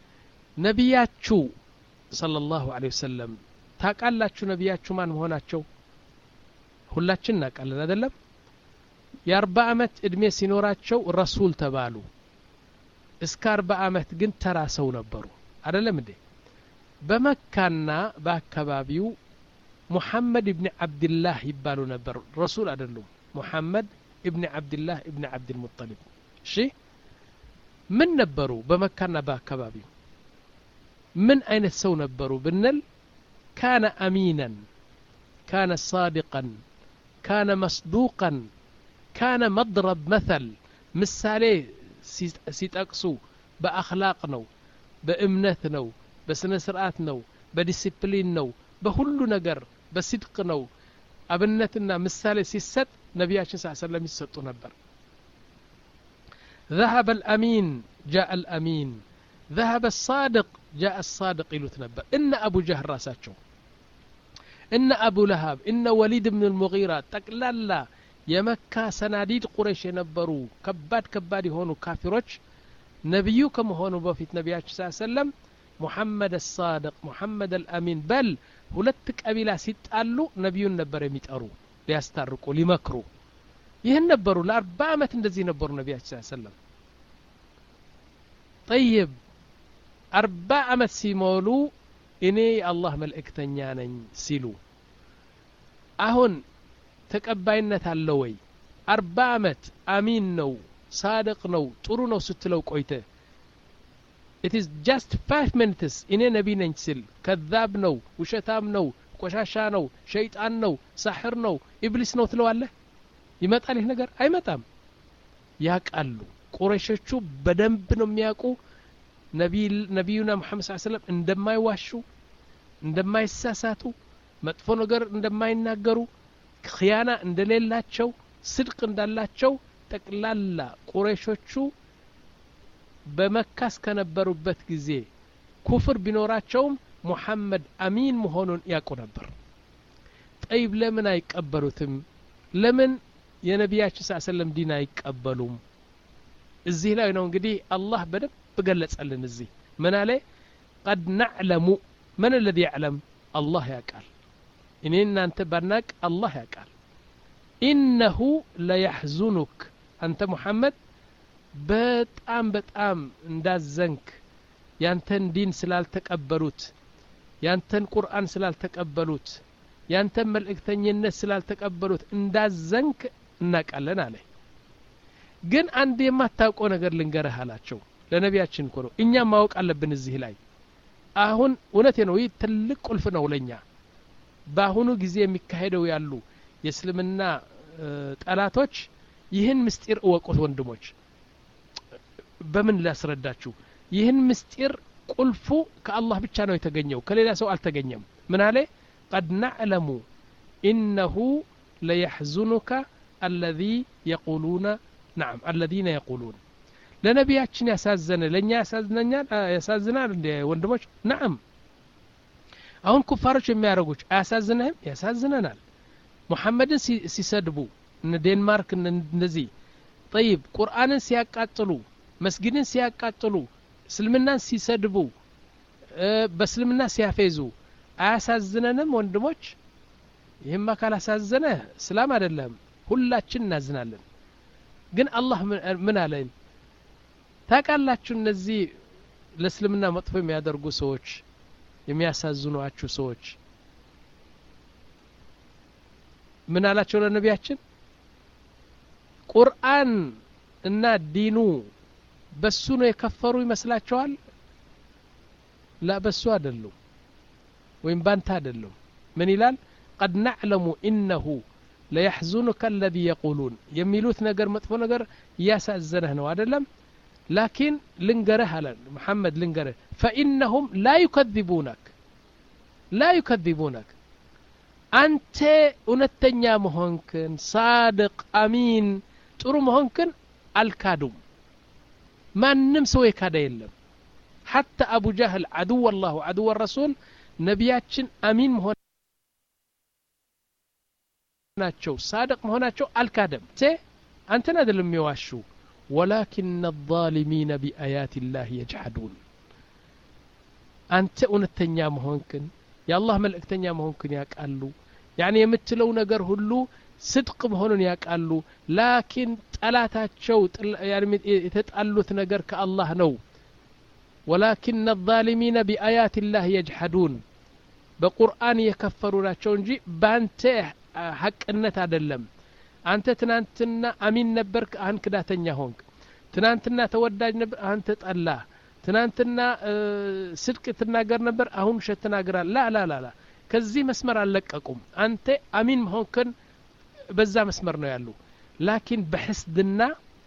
ነቢያችሁ ሰለላሁ ዐለይሂ ወሰለም ታቃላችሁ ነቢያችሁ ማን መሆናቸው ሁላችን እናውቃለን አይደለም የአርባ ዓመት እድሜ ሲኖራቸው ረሱል ተባሉ እስከ አርባ ዓመት ግን ተራ ሰው ነበሩ አይደለም እንዴ በመካና በአካባቢው ሙሐመድ እብኒ ዓብድላህ ይባሉ ነበር ረሱል አይደሉም ሙሐመድ እብኒ ዓብድላህ እብኒ ዓብድልሙጠሊብ እሺ ምን ነበሩ በመካና በአካባቢው ምን አይነት ሰው ነበሩ ብንል ካነ አሚናን ካነ ሳዲቀን ካነ መስዱቀን ካነ መድረብ መተል ምሳሌ ሲጠቅሱ በአክላቅ ነው በእምነት ነው በስነ ስርዓት ነው በዲሲፕሊን ነው በሁሉ ነገር በስድቅ ነው አብነትና ምሳሌ ሲሰጥ ነቢያችን ስ ሰለም ይሰጡ ነበር ذهب الأمين جاء الأمين ذهب الصادق جاء الصادق يلوت نبر إن أبو جهل راساتشو إن أبو لهب إن وليد بن المغيرة تقلالا የመካ ሰናዲድ ቁረሽ የነበሩ ከባድ ከባድ የሆኑ ካፊሮች ነቢዩ ከመሆኑ በፊት ነቢያችን ስ ሰለም ሙሐመድ አሳድቅ ሙሐመድ አልአሚን በል ሁለት ቀቢላ ሲጣሉ ነቢዩን ነበር የሚጠሩ ሊያስታርቁ ሊመክሩ ይህን ነበሩ ለአርባ ዓመት እንደዚህ ነበሩ ነቢያችን ስ ሰለም ጠይብ አርባ ዓመት ሲሞሉ እኔ የአላህ መልእክተኛ ነኝ ሲሉ አሁን ተቀባይነት አለ ወይ አርባ ዓመት አሚን ነው ሳድቅ ነው ጥሩ ነው ስትለው ቆይተ ኢት ኢዝ ጃስት ፋይቭ ሚኒትስ እኔ ነቢ ነኝ ሲል ከዛብ ነው ውሸታም ነው ቆሻሻ ነው ሸይጣን ነው ሳሕር ነው ኢብሊስ ነው ትለዋለህ ይመጣል ይህ ነገር አይመጣም ያቃሉ ቁረሾቹ በደንብ ነው የሚያውቁ ነቢዩና ሙሐመድ ስ ሰለም እንደማይዋሹ እንደማይሳሳቱ መጥፎ ነገር እንደማይናገሩ ክያና እንደሌላቸው ስድቅ እንዳላቸው ጠቅላላ ቁረሾቹ በመካ እስከነበሩበት ጊዜ ኩፍር ቢኖራቸውም ሙሐመድ አሚን መሆኑን ያውቁ ነበር ጠይብ ለምን አይቀበሉትም ለምን የነቢያችን ስ ሰለም ዲን አይቀበሉም እዚህ ላይ ነው እንግዲህ አላህ በደንብ ገለጸልን እዚህ ምን አለ ቀድ ናዕለሙ መን ለዚ ያዕለም አላህ ያውቃል እኔ እናንተ ባናቅ አላህ ያውቃል ኢነሁ ለያሕዙኑክ አንተ ሙሐመድ በጣም በጣም እንዳዘንክ ያንተን ዲን ስላልተቀበሉት ያንተን ቁርአን ስላልተቀበሉት ያንተን መልእክተኝነት ስላልተቀበሉት እንዳዘንክ እናውቃለን አለ ግን አንድ የማታውቀው ነገር ልንገረህ አላቸው ለነቢያችን እኮ ነው እኛም ማወቅ አለብን እዚህ ላይ አሁን እውነቴ ነው ይህ ትልቅ ቁልፍ ነው ለእኛ በአሁኑ ጊዜ የሚካሄደው ያሉ የእስልምና ጠላቶች ይህን ምስጢር እወቁት ወንድሞች በምን ላስረዳችሁ ይህን ምስጢር ቁልፉ ከአላህ ብቻ ነው የተገኘው ከሌላ ሰው አልተገኘም ምን አለ ቀድ ናዕለሙ ኢነሁ ለየሕዙኑከ አለዚ የቁሉነ ናም አለዚነ የቁሉን ለነቢያችን ያሳዘነ ለእኛ ያሳዝነኛል ያሳዝናል እንደ ወንድሞች ናም አሁን ኩፋሮች የሚያደርጉች አያሳዝንህም ያሳዝነናል ሙሐመድን ሲሰድቡ እነ ዴንማርክ እንደዚህ ጠይብ ቁርአንን ሲያቃጥሉ መስጊድን ሲያቃጥሉ እስልምናን ሲሰድቡ በእስልምና ሲያፌዙ አያሳዝነንም ወንድሞች ይህማ ካላሳዘነ እስላም አይደለም ሁላችን እናዝናለን ግን አላህ ምን አለን ታቃላችሁ እነዚህ ለእስልምና መጥፎ የሚያደርጉ ሰዎች የሚያሳዝኗችሁ ሰዎች ምን አላቸው ለነቢያችን ቁርአን እና ዲኑ በሱ ነው የከፈሩ ይመስላቸዋል ላ በሱ አይደሉም ወይም ባንተ አይደሉም ምን ይላል ቀድ ናዕለሙ ኢነሁ ለያሕዙኑከ አለዚ የቁሉን የሚሉት ነገር መጥፎ ነገር እያሳዘነህ ነው አይደለም ላኪን ልንገረህ አለ መሐመድ ልንገረህ ፈኢነሁም ላ ዩከذቡነክ ላ ዩከذቡነክ አንተ እውነተኛ መሆንክን ሳድቅ አሚን ጥሩ መሆንክን አልካዱም ማንም ሰው የካደ የለም ሐታ አቡ ጃህል አድወ አላሁ አድወ ረሱል ነቢያችን አሚን መሆናቸው ሳድቅ መሆናቸው አልካደም አንተን አይደለም የሚዋሹ ወላኪን الظالሚነ ቢአያት ላህ የጅሐዱን አንተ እውነተኛ መሆንክን የአላህ መልእክተኛ መሆንክን ያውቃሉ ያኒ የምትለው ነገር ሁሉ ስድቅ መሆኑን ያውቃሉ ላኪን ጠላታቸው የተጣሉት ነገር ከአላህ ነው ወላኪን الظالሚነ ቢአያት ላህ የጅሐዱን በቁርአን የከፈሩ ናቸው እንጂ በአንተ ሐቅነት አይደለም አንተ ትናንትና አሚን ነበርክ አሁን ክዳተኛ ሆንክ ትናንትና ተወዳጅ ነበር አሁን ተጠላ ትናንትና ስድቅ ትናገር ነበር አሁን ውሸት ትናገራል ላ ላ ላ ላ ከዚህ መስመር አልለቀቁም አንተ አሚን መሆንክን በዛ መስመር ነው ያሉ ላኪን በሕስድና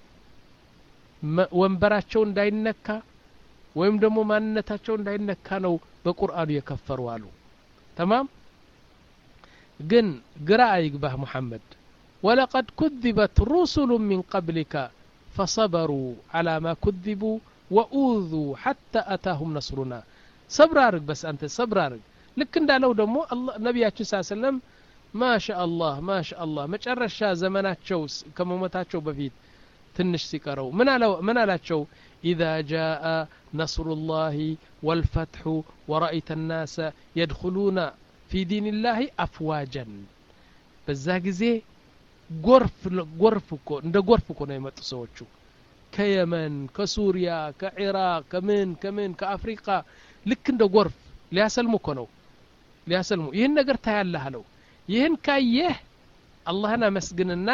ወንበራቸው እንዳይነካ ወይም ደግሞ ማንነታቸው እንዳይነካ ነው በቁርአኑ የከፈሩ አሉ ተማም ግን ግራ አይግባህ ሙሐመድ ولقد كذبت رسل من قبلك فصبروا على ما كذبوا وأوذوا حتى أتاهم نصرنا صبر أرق بس أنت صبر أرق لك እንዳለው ደግሞ ነቢያችን ስ ሰለም ማሻ አላህ ማሻ አላህ መጨረሻ ዘመናቸው ከመሞታቸው በፊት ትንሽ ሲቀረው ምን አላቸው ኢዛ ጃአ ነስሩ ላህ ወልፈትሑ ወረአይተ ናሰ የድኹሉነ ፊ ዲን ላህ አፍዋጀን በዛ ጊዜ ጎርፍ ጎርፍ እኮ እንደ ጎርፍ እኮ ነው የመጡ ሰዎቹ ከየመን ከሱሪያ ከኢራቅ ከምን ከምን ከአፍሪቃ ልክ እንደ ጎርፍ ሊያሰልሙ እኮ ነው ሊያሰልሙ ይህን ነገር ታያለህ አለው ይህን ካየህ አላህን አመስግንና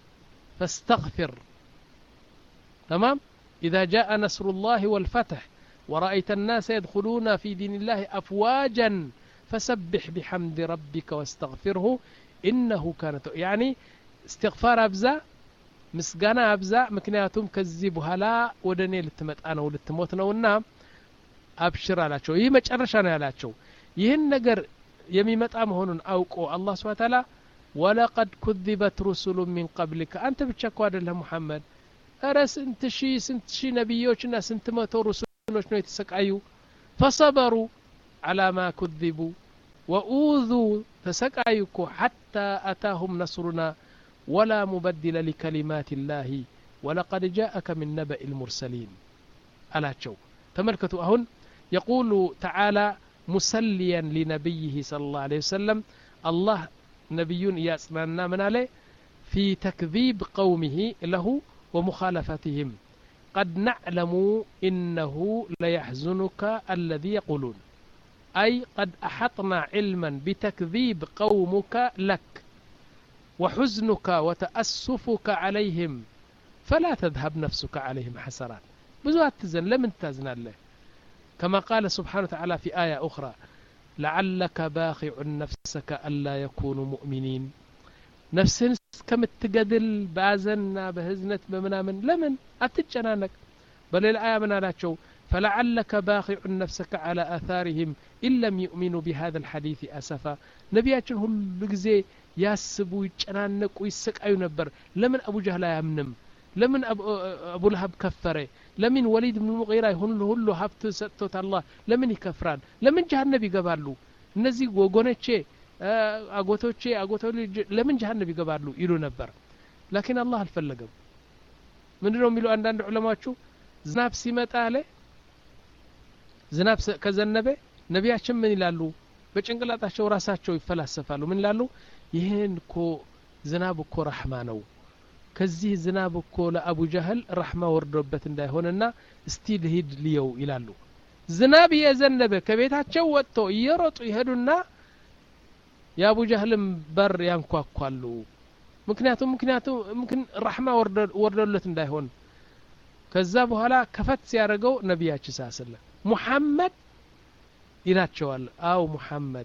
ፈስተግፊር تمام إذا جاء نصر الله والفتح ورأيت الناس يدخلون في دين الله أفواجا فسبح بحمد ربك واستغفره إنه كان يعني استغفار أبزا ምስጋና አብዛ ምክንያቱም ከዚህ በኋላ ወደ እኔ ልትመጣ ነው ልትሞት ነውና አብሽር አላቸው ይህ መጨረሻ ነው ያላቸው ይህን ነገር የሚመጣ መሆኑን አውቆ አላህ ስብን ታላ ወለቀድ ኩذበት ሩሱሉ ሚን ቀብሊከ አንተ ብቻ እኮ አደለህ ሙሐመድ እረ ስንት ሺህ ስንት ሺህ ነቢዮችና ስንት መቶ ሩሱሎች ነው የተሰቃዩ ፈሰበሩ አላ ማ ኩذቡ ወኡዙ ተሰቃዩ እኮ ሐታ አታሁም ነስሩና ولا مبدل لكلمات الله ولقد جاءك من نبأ المرسلين ألا تملكتوا أهن يقول تعالى مسليا لنبيه صلى الله عليه وسلم الله نبي يسمعنا من عليه في تكذيب قومه له ومخالفتهم قد نعلم إنه ليحزنك الذي يقولون أي قد أحطنا علما بتكذيب قومك لك وحزنك وتأسفك عليهم فلا تذهب نفسك عليهم حسرات بزوات تزن لمن تزن الله كما قال سبحانه وتعالى في آية أخرى لعلك باخع نفسك ألا يكونوا مؤمنين نفسን እስከምትገድል በአዘንና በህዝነት በምናምን ለምን አትጨናነቅ በሌላ አያ ምን አላቸው فلعلك باخع نفسك على آثارهم إن لم يؤمنوا بهذا الحديث أسفا نبياتنا هل ጊዜ ያስቡ ይጨናነቁ ይሰቃዩ ነበር ለምን አቡ ጃህል አያምንም ለምን አቡ ለሀብ ከፈረ ለምን ወሊድ ብን ሙቂራ ሁሉ ሁሉ ሀብት ሰጥቶት አላህ ለምን ይከፍራል ለምን ጀሀነብ ይገባሉ እነዚህ ወገኖቼ አጎቶቼ አጎቶ ልጅ ለምን ጀሀነብ ይገባሉ ይሉ ነበር ላኪን አላህ አልፈለገም ምንድነው የሚሉ አንዳንድ ዑለማዎቹ ዝናብ ሲመጣ አለ ዝናብ ከዘነበ ነቢያችን ምን ይላሉ በጭንቅላታቸው ራሳቸው ይፈላሰፋሉ ምን ይላሉ ይህን እኮ ዝናብ እኮ ረሕማ ነው ከዚህ ዝናብ እኮ ለአቡ ጃህል ረሕማ ወርዶበት እንዳይሆንና እስቲ ልሂድ ልየው ይላሉ ዝናብ እየዘነበ ከቤታቸው ወጥቶ እየሮጡ ይሄዱና የአቡ ጃህልም በር ያንኳኳሉ ምክንያቱም ምክንያቱም ምክን ረሕማ ወርዶለት እንዳይሆን ከዛ በኋላ ከፈት ሲያደርገው ነቢያችን ሳስለ ሙሐመድ ይላቸዋል አው ሙሐመድ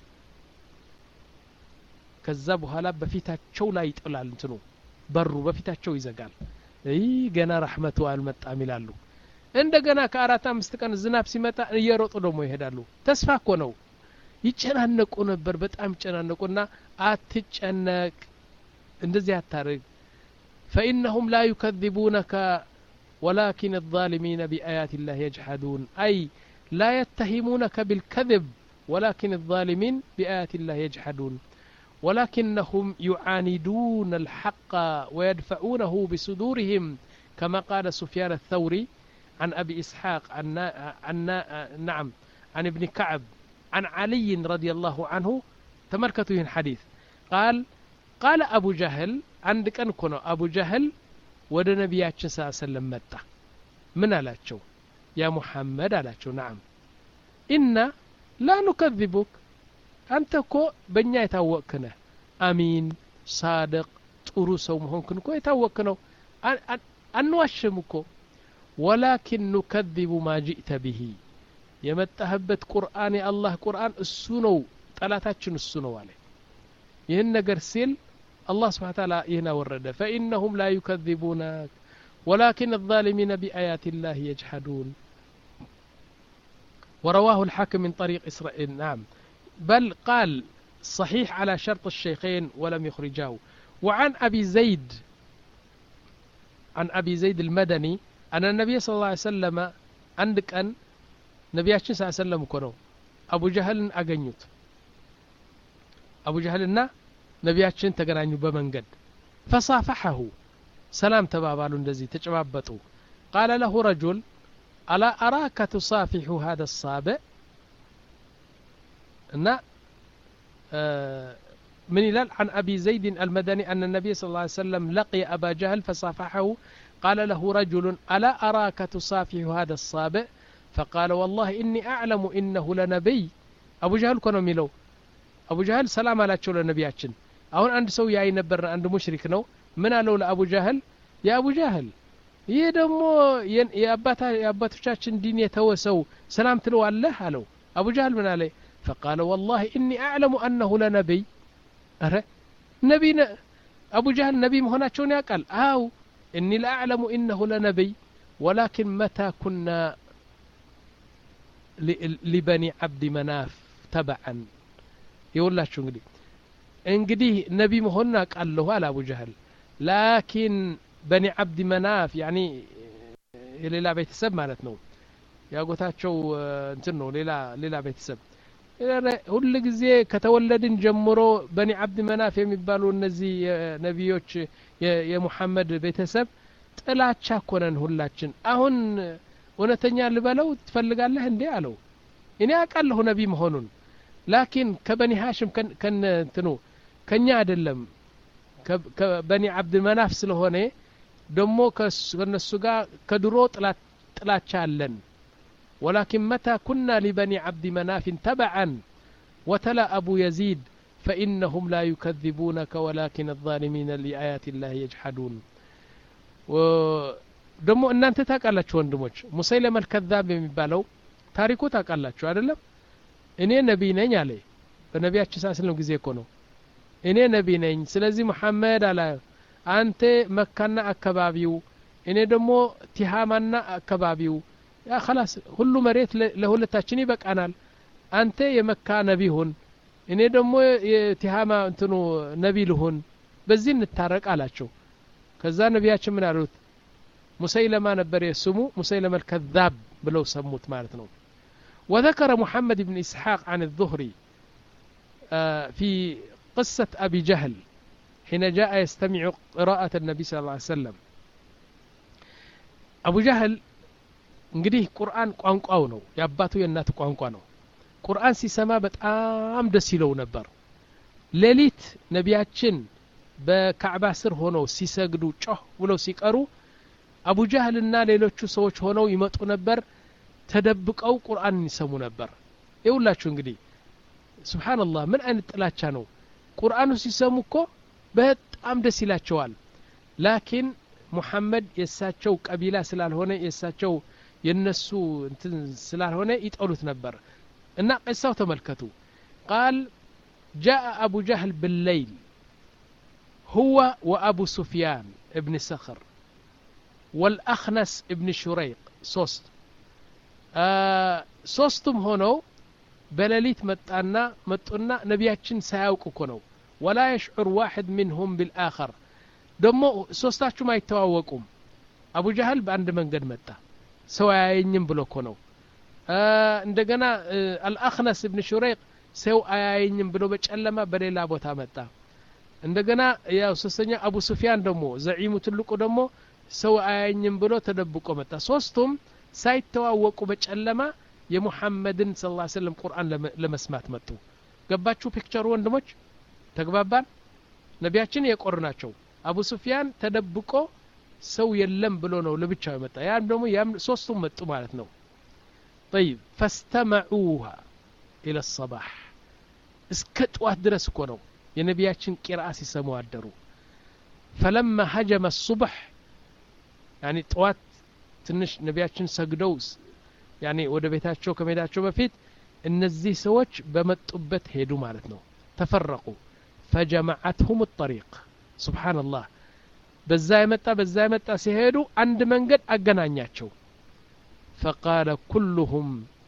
ከዛ በኋላ በፊታቸው ላይ ይጥላል እንትኑ በሩ በፊታቸው ይዘጋል ይህ ገና ረሕመቱ አልመጣም ይላሉ እንደገና ከአራት አምስት ቀን ዝናብ ሲመጣ እየሮጡ ደግሞ ይሄዳሉ ተስፋ እኮ ነው ይጨናነቁ ነበር በጣም ይጨናነቁና አትጨነቅ እንደዚህ አታርግ ፈኢነሁም ላ ዩከذቡነከ ولكن الظالمين بآيات الله يجحدون أي لا يتهمونك بالكذب ولكن الظالمين بآيات الله يجحدون ولكنهم يعاندون الحق ويدفعونه بصدورهم كما قال سفيان الثوري عن أبي إسحاق عن, عن نعم عن ابن كعب عن علي رضي الله عنه تمركته الحديث قال قال أبو جهل عندك أنكنا أبو جهل ወደ ነቢያችን ስ ሰለም መጣ ምን አላቸው ያ ሙሐመድ አላቸው ናም ኢና ላ ኑከذቡክ አንተ እኮ በእኛ የታወቅክ ነህ አሚን ሳድቅ ጥሩ ሰው መሆንክን እኮ የታወቅክ ነው አንዋሽም እኮ ወላኪን ኑከذቡ ማ ጅእተ ብሂ የመጣህበት ቁርአን የአላህ ቁርአን እሱ ነው ጠላታችን እሱ ነው አለ ይህን ነገር ሲል الله سبحانه وتعالى هنا ورد فإنهم لا يكذبونك ولكن الظالمين بآيات الله يجحدون ورواه الحاكم من طريق إسرائيل نعم بل قال صحيح على شرط الشيخين ولم يخرجاه وعن أبي زيد عن أبي زيد المدني أن النبي صلى الله عليه وسلم عندك أن نبياتنا صلى الله عليه وسلم كنو أبو جهل أغنيت أبو جهلنا ነቢያችን ተገናኙ በመንገድ ፈሳፈሐሁ ሰላም ተባባሉ እንደዚህ ተጨባበጡ ቃለ ለሁ ረጁል አላ አራከ ቱሳፊሑ ሀደ ሳብዕ እና من هلال عن أبي زيد المدني أن النبي صلى الله عليه وسلم لقي أبا جهل فصافحه قال له رجل ألا أراك تصافح هذا الصابئ فقال والله إني أعلم إنه لنبي أبو جهل كنا ميلو أبو جهل سلام على تشول نبياتشن أهون عند سو ياي نبرنا عند مشرك نو من قالوا لأبو جهل يا أبو جهل ይህ ደግሞ የአባቶቻችን ዲን የተወሰው ሰላም ትለዋለህ አለው አቡ ጃህል ምን አለ ፈቃለ ወላሂ እኒ አዕለሙ አነሁ ለነቢይ ረ ነቢ አቡ ጃህል ነቢ መሆናቸውን ያውቃል አው እኒ ለአዕለሙ ኢነሁ ለነቢይ ወላኪን መታ ኩና ሊበኒ ዓብዲ መናፍ ተበዓን የውላችሁ እንግዲህ እንግዲህ ነቢ መሆኑን አውቃለሁ አለ አቡ ጃህል ላኪን በኒ ዓብዲ መናፍ ያኒ የሌላ ቤተሰብ ማለት ነው ያጎታቸው እንትን ነው ሌላ ሌላ ቤተሰብ ሁል ጊዜ ከተወለድን ጀምሮ በኒ ዓብድ መናፍ የሚባሉ እነዚህ ነቢዮች የሙሐመድ ቤተሰብ ጥላቻ ኮነን ሁላችን አሁን እውነተኛ ልበለው ትፈልጋለህ እንዴ አለው እኔ አውቃለሁ ነቢ መሆኑን ላኪን ከበኒ ሃሽም ከነ እንትኑ ከኛ አይደለም ከበኒ ዓብድ መናፍ ስለሆነ ደሞ ከነሱ ጋር ከድሮ ጥላቻ አለን ولكن متى كنا لبني عبد مناف تبعا وتلا أبو يزيد فإنهم لا يكذبونك ولكن الظالمين لآيات الله يجحدون ደሞ እናንተ ታውቃላችሁ ወንድሞች ሙሰይለመ ልከዛብ የሚባለው ታሪኩ ታውቃላችሁ አይደለም እኔ ነቢይ ነኝ አለ በነቢያችን ሳስለም ጊዜ እኮ ነው እኔ ነቢይ ነኝ ስለዚህ መሐመድ አላ አንተ መካና አካባቢው እኔ ደግሞ ቲሃማና አካባቢው ያ خلاص ሁሉ መሬት ለሁለታችን ይበቃናል አንተ የመካ ነቢ ሁን እኔ ደግሞ የቲሃማ እንትኑ ነቢ ልሁን በዚህ እንታረቅ አላቸው ከዛ ነቢያችን ምን አሉት ሙሰይለማ ነበር የስሙ ሙሰይለማ الكذاب ብለው ሰሙት ማለት ነው وذكر محمد بن إسحاق عن الظهري في قصة أبي جهل حين جاء يستمع قراءة النبي صلى الله عليه وسلم أبو جهل እንግዲህ ቁርአን ቋንቋው ነው የአባቱ የእናቱ ቋንቋ ነው ቁርአን ሲሰማ በጣም ደስ ይለው ነበር ሌሊት ነቢያችን በካዕባ ስር ሆነው ሲሰግዱ ጮህ ብለው ሲቀሩ አቡ ጃህልና ሌሎቹ ሰዎች ሆነው ይመጡ ነበር ተደብቀው ቁርአንን ይሰሙ ነበር ይውላችሁ እንግዲህ ስብሓንላህ ምን አይነት ጥላቻ ነው ቁርአኑ ሲሰሙ እኮ በጣም ደስ ይላቸዋል ላኪን ሙሐመድ የእሳቸው ቀቢላ ስላልሆነ የእሳቸው የነሱ እንትን ስላልሆነ ይጠሉት ነበር እና ቅሳው ተመልከቱ ቃል جاء أبو جهل بالليل هو وأبو سفيان ابن سخر والأخنس ابن شريق صوست آه صوستم هونو بلليت متانا متنا نبياتشن سايوك كونو ولا يشعر واحد منهم بالآخر دمو صوستاتشو ما يتواوقوم أبو جهل بأند من قد متى ሰው አያየኝም ብሎ እኮ ነው እንደገና አልአክነስ እብን ሹረይቅ ሰው አያየኝም ብሎ በጨለማ በሌላ ቦታ መጣ እንደገና ያው ሶስተኛ አቡ ሱፊያን ደግሞ ዘዒሙ ትልቁ ደግሞ ሰው አያየኝም ብሎ ተደብቆ መጣ ሶስቱም ሳይተዋወቁ በጨለማ የሙሐመድን ስ ላ ስለም ቁርአን ለመስማት መጡ ገባችሁ ፒክቸሩ ወንድሞች ተግባባን ነቢያችን የቆር ናቸው አቡ ሱፊያን ተደብቆ ሰው የለም ብሎ ነው ለብቻው የመጣ ያም ደግሞ ያም ሶስቱም መጡ ማለት ነው طيب فاستمعوها الى الصباح እስከ ጠዋት ድረስ እኮ ነው የነቢያችን ቂርአ ሲሰሙ አደሩ فلما هجم الصبح يعني ጠዋት ትንሽ ነቢያችን ሰግደው ያኔ ወደ ቤታቸው ከመሄዳቸው በፊት እነዚህ ሰዎች በመጡበት ሄዱ ማለት ነው ተፈረቁ فجمعتهم الطريق سبحان الله በዛ የመጣ በዛ የመጣ ሲሄዱ አንድ መንገድ አገናኛቸው ፈቃለ ኩሉሁም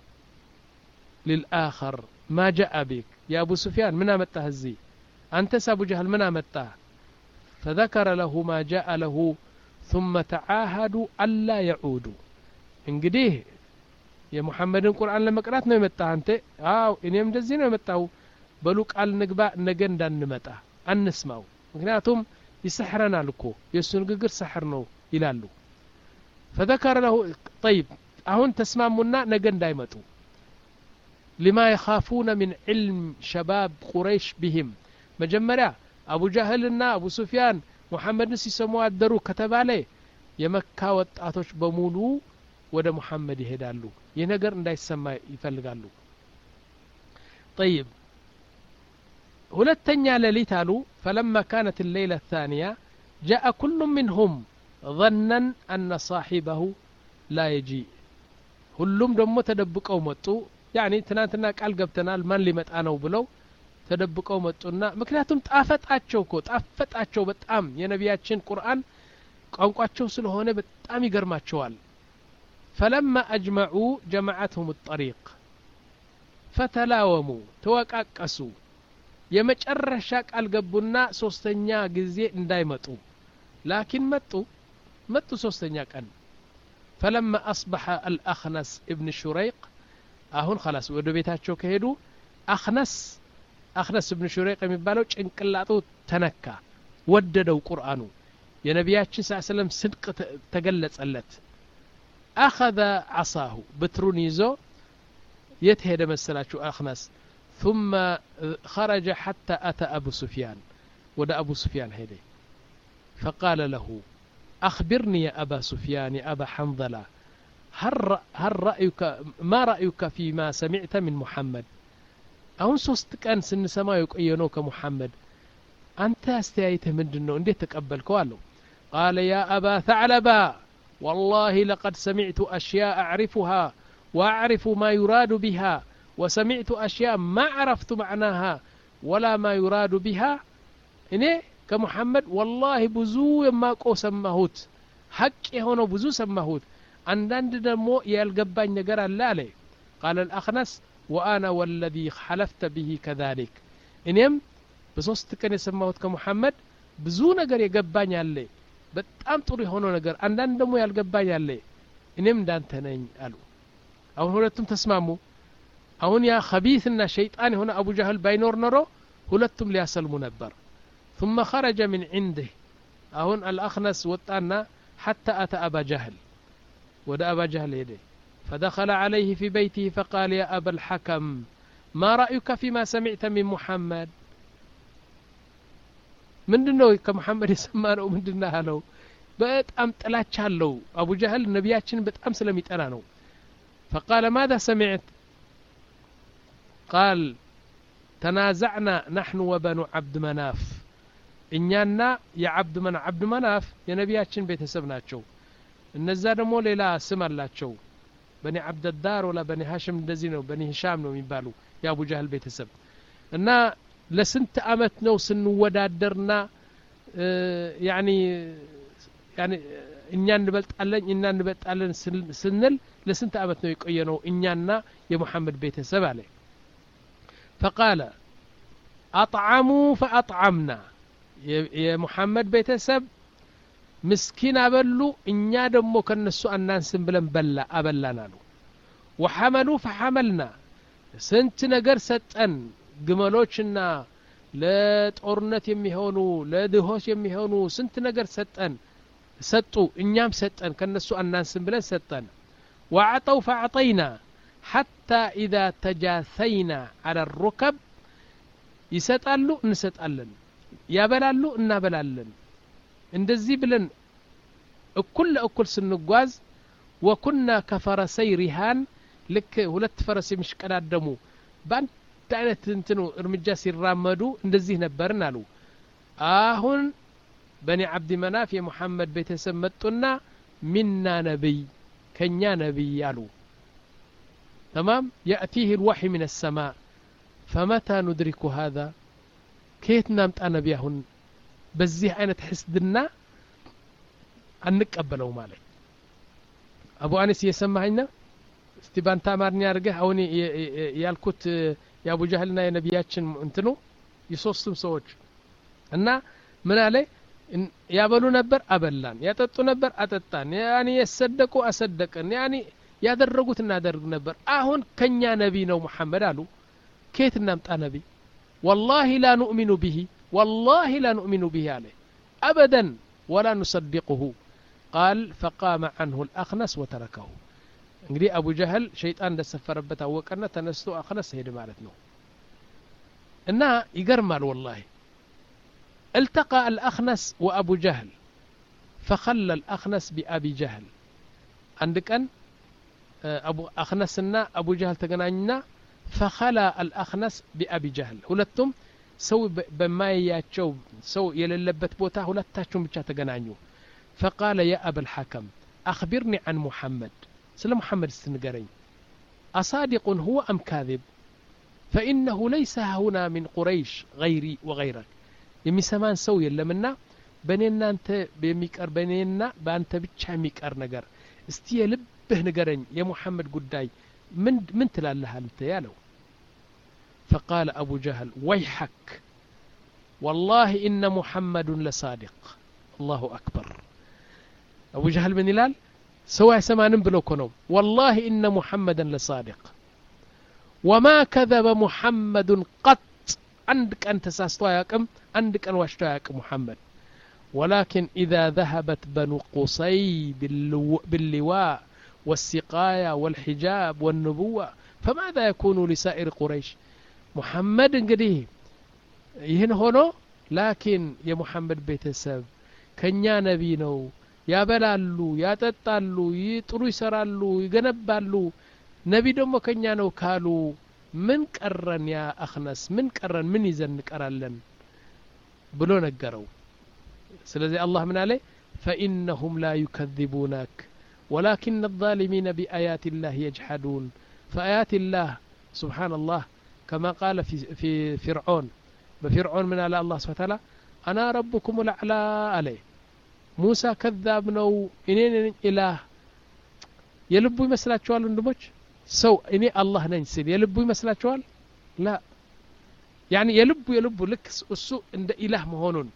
ሊልአኸር ማ ጃአ ቢክ የአቡ ሱፊያን ምን አመጣህ እዚህ አንተስ አቡ ጀህል ምን አመጣህ فذكر له ما جاء له ثم تعاهدوا ألا يعودوا እንግዲህ የሙሐመድን ቁርአን ለመቅራት ነው የመጣህ አንተ አው እኔም እንደዚህ ነው የመጣው በሉ ቃል ንግባ ነገ እንዳንመጣ አንስማው ምክንያቱም ይሰሕረናል እኮ የእሱ ንግግር ሰሕር ነው ይላሉ ፈዘከረ ለሁ ጠይብ አሁን ተስማሙና ነገ እንዳይመጡ ሊማ የኻፉነ ምን ዕልም ሸባብ ቁረይሽ ቢህም መጀመሪያ አቡ ጃህልና አቡ ሱፊያን ሙሐመድን ሲሰሙ አደሩ ከተባለ የመካ ወጣቶች በሙሉ ወደ ሙሐመድ ይሄዳሉ ይህ ነገር እንዳይሰማ ይፈልጋሉ ጠይብ ሁለተኛ ሌሊት አሉ ፈለማ ካነት ሌይለ ታንያ ጃአ ኩሉ ምንሁም ظنا أن صاحبه لا يجيء ሁሉም ደግሞ ተደብቀው መጡ ያኒ ትናንትና ቃል ገብተናል ማን ሊመጣ ነው ብለው ተደብቀው መጡና ምክንያቱም ጣፈጣቸው እኮ ጣፈጣቸው በጣም የነቢያችን ቁርአን ቋንቋቸው ስለሆነ በጣም ይገርማቸዋል ፈለማ አጅመዑ ጀመዓትሁም ጠሪቅ ፈተላወሙ ተወቃቀሱ የመጨረሻ ቃል ገቡና ሶስተኛ ጊዜ እንዳይመጡ ላኪን መጡ መጡ ሶስተኛ ቀን ፈለማ አስበሐ አልአክነስ እብን ሹረይቅ አሁን ኸላስ ወደ ቤታቸው ከሄዱ አክነስ አክነስ እብን ሹረይቅ የሚባለው ጭንቅላጡ ተነካ ወደደው ቁርአኑ የነቢያችን ስ ሰለም ስድቅ ተገለጸለት አኸذ ዓሳሁ ብትሩን ይዞ የት ሄደ መሰላችሁ አክነስ ثم خرج حتى أتى أبو سفيان ود أبو سفيان هيدي فقال له أخبرني يا أبا سفيان يا أبا حنظلة هل, هل رأيك ما رأيك فيما سمعت من محمد أهون سوست كان سن سما يقينوك محمد أنت استيايته من دنو انديت تقبل كوالو قال يا أبا ثعلبا والله لقد سمعت أشياء أعرفها وأعرف ما يراد بها وسمعت أشياء ما عرفت معناها ولا ما يراد بها إني كمحمد والله بزو يماقو سماهوت حق يهونو بزو سماهوت عندند دمو يالقباኝ ነገር አለ አለ قال الأخنس وأنا والذي حلفت به كذلك እኔም በሶስት ቀን የሰማሁት ከሙሐመድ ብዙ ነገር የገባኝ አለ በጣም ጥሩ የሆነው ነገር አንዳንድ ደግሞ ያልገባኝ አለ እኔም እንዳንተ ነኝ አሉ አሁን ሁለቱም ተስማሙ አሁን ያ ከቢትና ሸይጣን የሆነ አቡ ጃህል ባይኖር ኖሮ ሁለቱም ሊያሰልሙ ነበር ثم خرج من عنده أهون الأخنس وطانا حتى أتى أبا جهل ودا أبا جهل يدي فدخل عليه في بيته فقال يا أبا الحكم ما رأيك فيما سمعت من محمد ምንድነው ከመሐመድ የሰማነው ምንድና አለው በጣም ጥላቻ አለው አቡ ጃህል ነቢያችን በጣም ስለሚጠላ ነው فقال ماذا سمعت قال تنازعنا نحن وبنو عبد مناف እኛና የዓብድ መና ዓብድ መናፍ የነቢያችን ቤተሰብ ናቸው እነዛ ደግሞ ሌላ ስም አላቸው በኒ ዓብደዳር ወላ በኒ ሀሽም እንደዚህ ነው በኒ ሂሻም ነው የሚባሉ የአቡ ጃህል ቤተሰብ እና ለስንት አመት ነው ስንወዳደርና ያኒ ያኒ እኛ እንበልጣለን እኛ እንበልጣለን ስንል ለስንት አመት ነው የቆየ ነው እኛና የሙሐመድ ቤተሰብ አለ ፈቃለ አጥዓሙ ፈአጥዓምና የሙሐመድ ቤተሰብ ምስኪን አበሉ እኛ ደግሞ ከነሱ አናንስም ብለን በላ አበላን አሉ ወሐመሉ ፈሐመልና ስንት ነገር ሰጠን ግመሎችና ለጦርነት የሚሆኑ ለድሆች የሚሆኑ ስንት ነገር ሰጠን ሰጡ እኛም ሰጠን ከነሱ አናንስም ብለን ሰጠን ወአዕጠው ፈአዕጠይና ሐታ ኢዛ ተጃሰይና አለ ሩከብ ይሰጣሉ እንሰጣለን ያበላሉ እናበላለን እንደዚህ ብለን እኩል ለእኩል ስንጓዝ ወኩና ከፈረሰይ ሪሃን ልክ ሁለት ፈረስ የሚሽቀዳደሙ በአንድ አይነት እንትኑ እርምጃ ሲራመዱ እንደዚህ ነበርን አሉ አሁን በኒ ዓብዲ መናፍ የሙሐመድ ቤተሰብ መጡና ሚና ነቢይ ከኛ ነቢይ አሉ ተማም የእቲህ ልዋሒ ምን ሰማእ ፈመታ ኑድሪኩ ሃذا ከየት እናምጣ ነቢ አሁን በዚህ አይነት ሕስድና አንቀበለው ማለት አቡ አኒስ እየሰማኸኝ ነው እስቲ ባንተ አማርኛ አድርገህ አሁን ያልኩት የአቡ ጃህልና የነቢያችን እንትኑ የሶስቱም ሰዎች እና ምን አለ ያበሉ ነበር አበላን ያጠጡ ነበር አጠጣን ያኒ የሰደቁ አሰደቅን ያኒ ያደረጉት እናደርግ ነበር አሁን ከኛ ነቢ ነው ሙሐመድ አሉ ከየት እናምጣ ነቢ والله لا نؤمن به والله لا نؤمن به عليه أبدا ولا نصدقه قال فقام عنه الأخنس وتركه እንግዲህ አቡ ጀህል ሸይጣን እንደሰፈረበት አወቀና ተነስቶ አክነስ ሄድ ማለት ነው እና ይገርማል ወላሂ التقى الأخنس وأبو جهل فخلى الأخنس بأبي جهل عندك أن أبو أخنسنا أبو جهل تقنعنا فخلى الأخنس بأبي جهل ሁለቱም ሰው በማያያቸው ሰው የሌለበት ቦታ ሁለታቸውን ብቻ ተገናኙ فقال يا أبا الحكم أخبرني عن محمد سل محمد استنقرين أصادق هو أم كاذب فإنه ليس هنا من قريش غيري وغيرك የሚሰማን ሰው የለምና በእኔና አንተ የሚቀር በእኔና በአንተ ብቻ የሚቀር ነገር እስቲ የልብህ ንገረኝ የሙሐመድ ጉዳይ ምን ምን ትላለህ አንተ ያለው فقال أبو جهل ويحك والله إن محمد لصادق الله أكبر أبو جهل من إلال سواء سمانن بلوكنو والله إن محمدا لصادق وما كذب محمد قط عندك أن تساستوا ياكم عندك أن واشتوا ياكم محمد ولكن إذا ذهبت بنو قصي باللو باللواء والسقاية والحجاب والنبوة فماذا يكون لسائر قريش محمد እንግዲህ ይህን ሆኖ ላኪን የሙሐመድ ቤተሰብ ከእኛ ነቢ ነው ያበላሉ ያጠጣሉ ጥሩ ይሰራሉ ይገነባሉ ነቢ ደግሞ ከእኛ ነው ካሉ ምን ቀረን ያ አክነስ ምን ቀረን ምን ይዘን እንቀራለን ብሎ ነገረው ስለዚህ አላህ ምን አለ ፈኢነሁም ላ ዩከذቡነክ ولكن الظالمين بآيات الله يجحدون فآيات الله سبحان الله كما قال في, في فرعون بفرعون من على الله سبحانه وتعالى أنا ربكم الأعلى عليه موسى كذاب نو إنين إله يلبو يመስላችኋል ወንድሞች ሰው እኔ አላህ ነኝ ሲል የልቡ ይመስላችኋል ላ ያኒ የልቡ የልቡ ልክ እሱ እንደ ኢላህ መሆኑን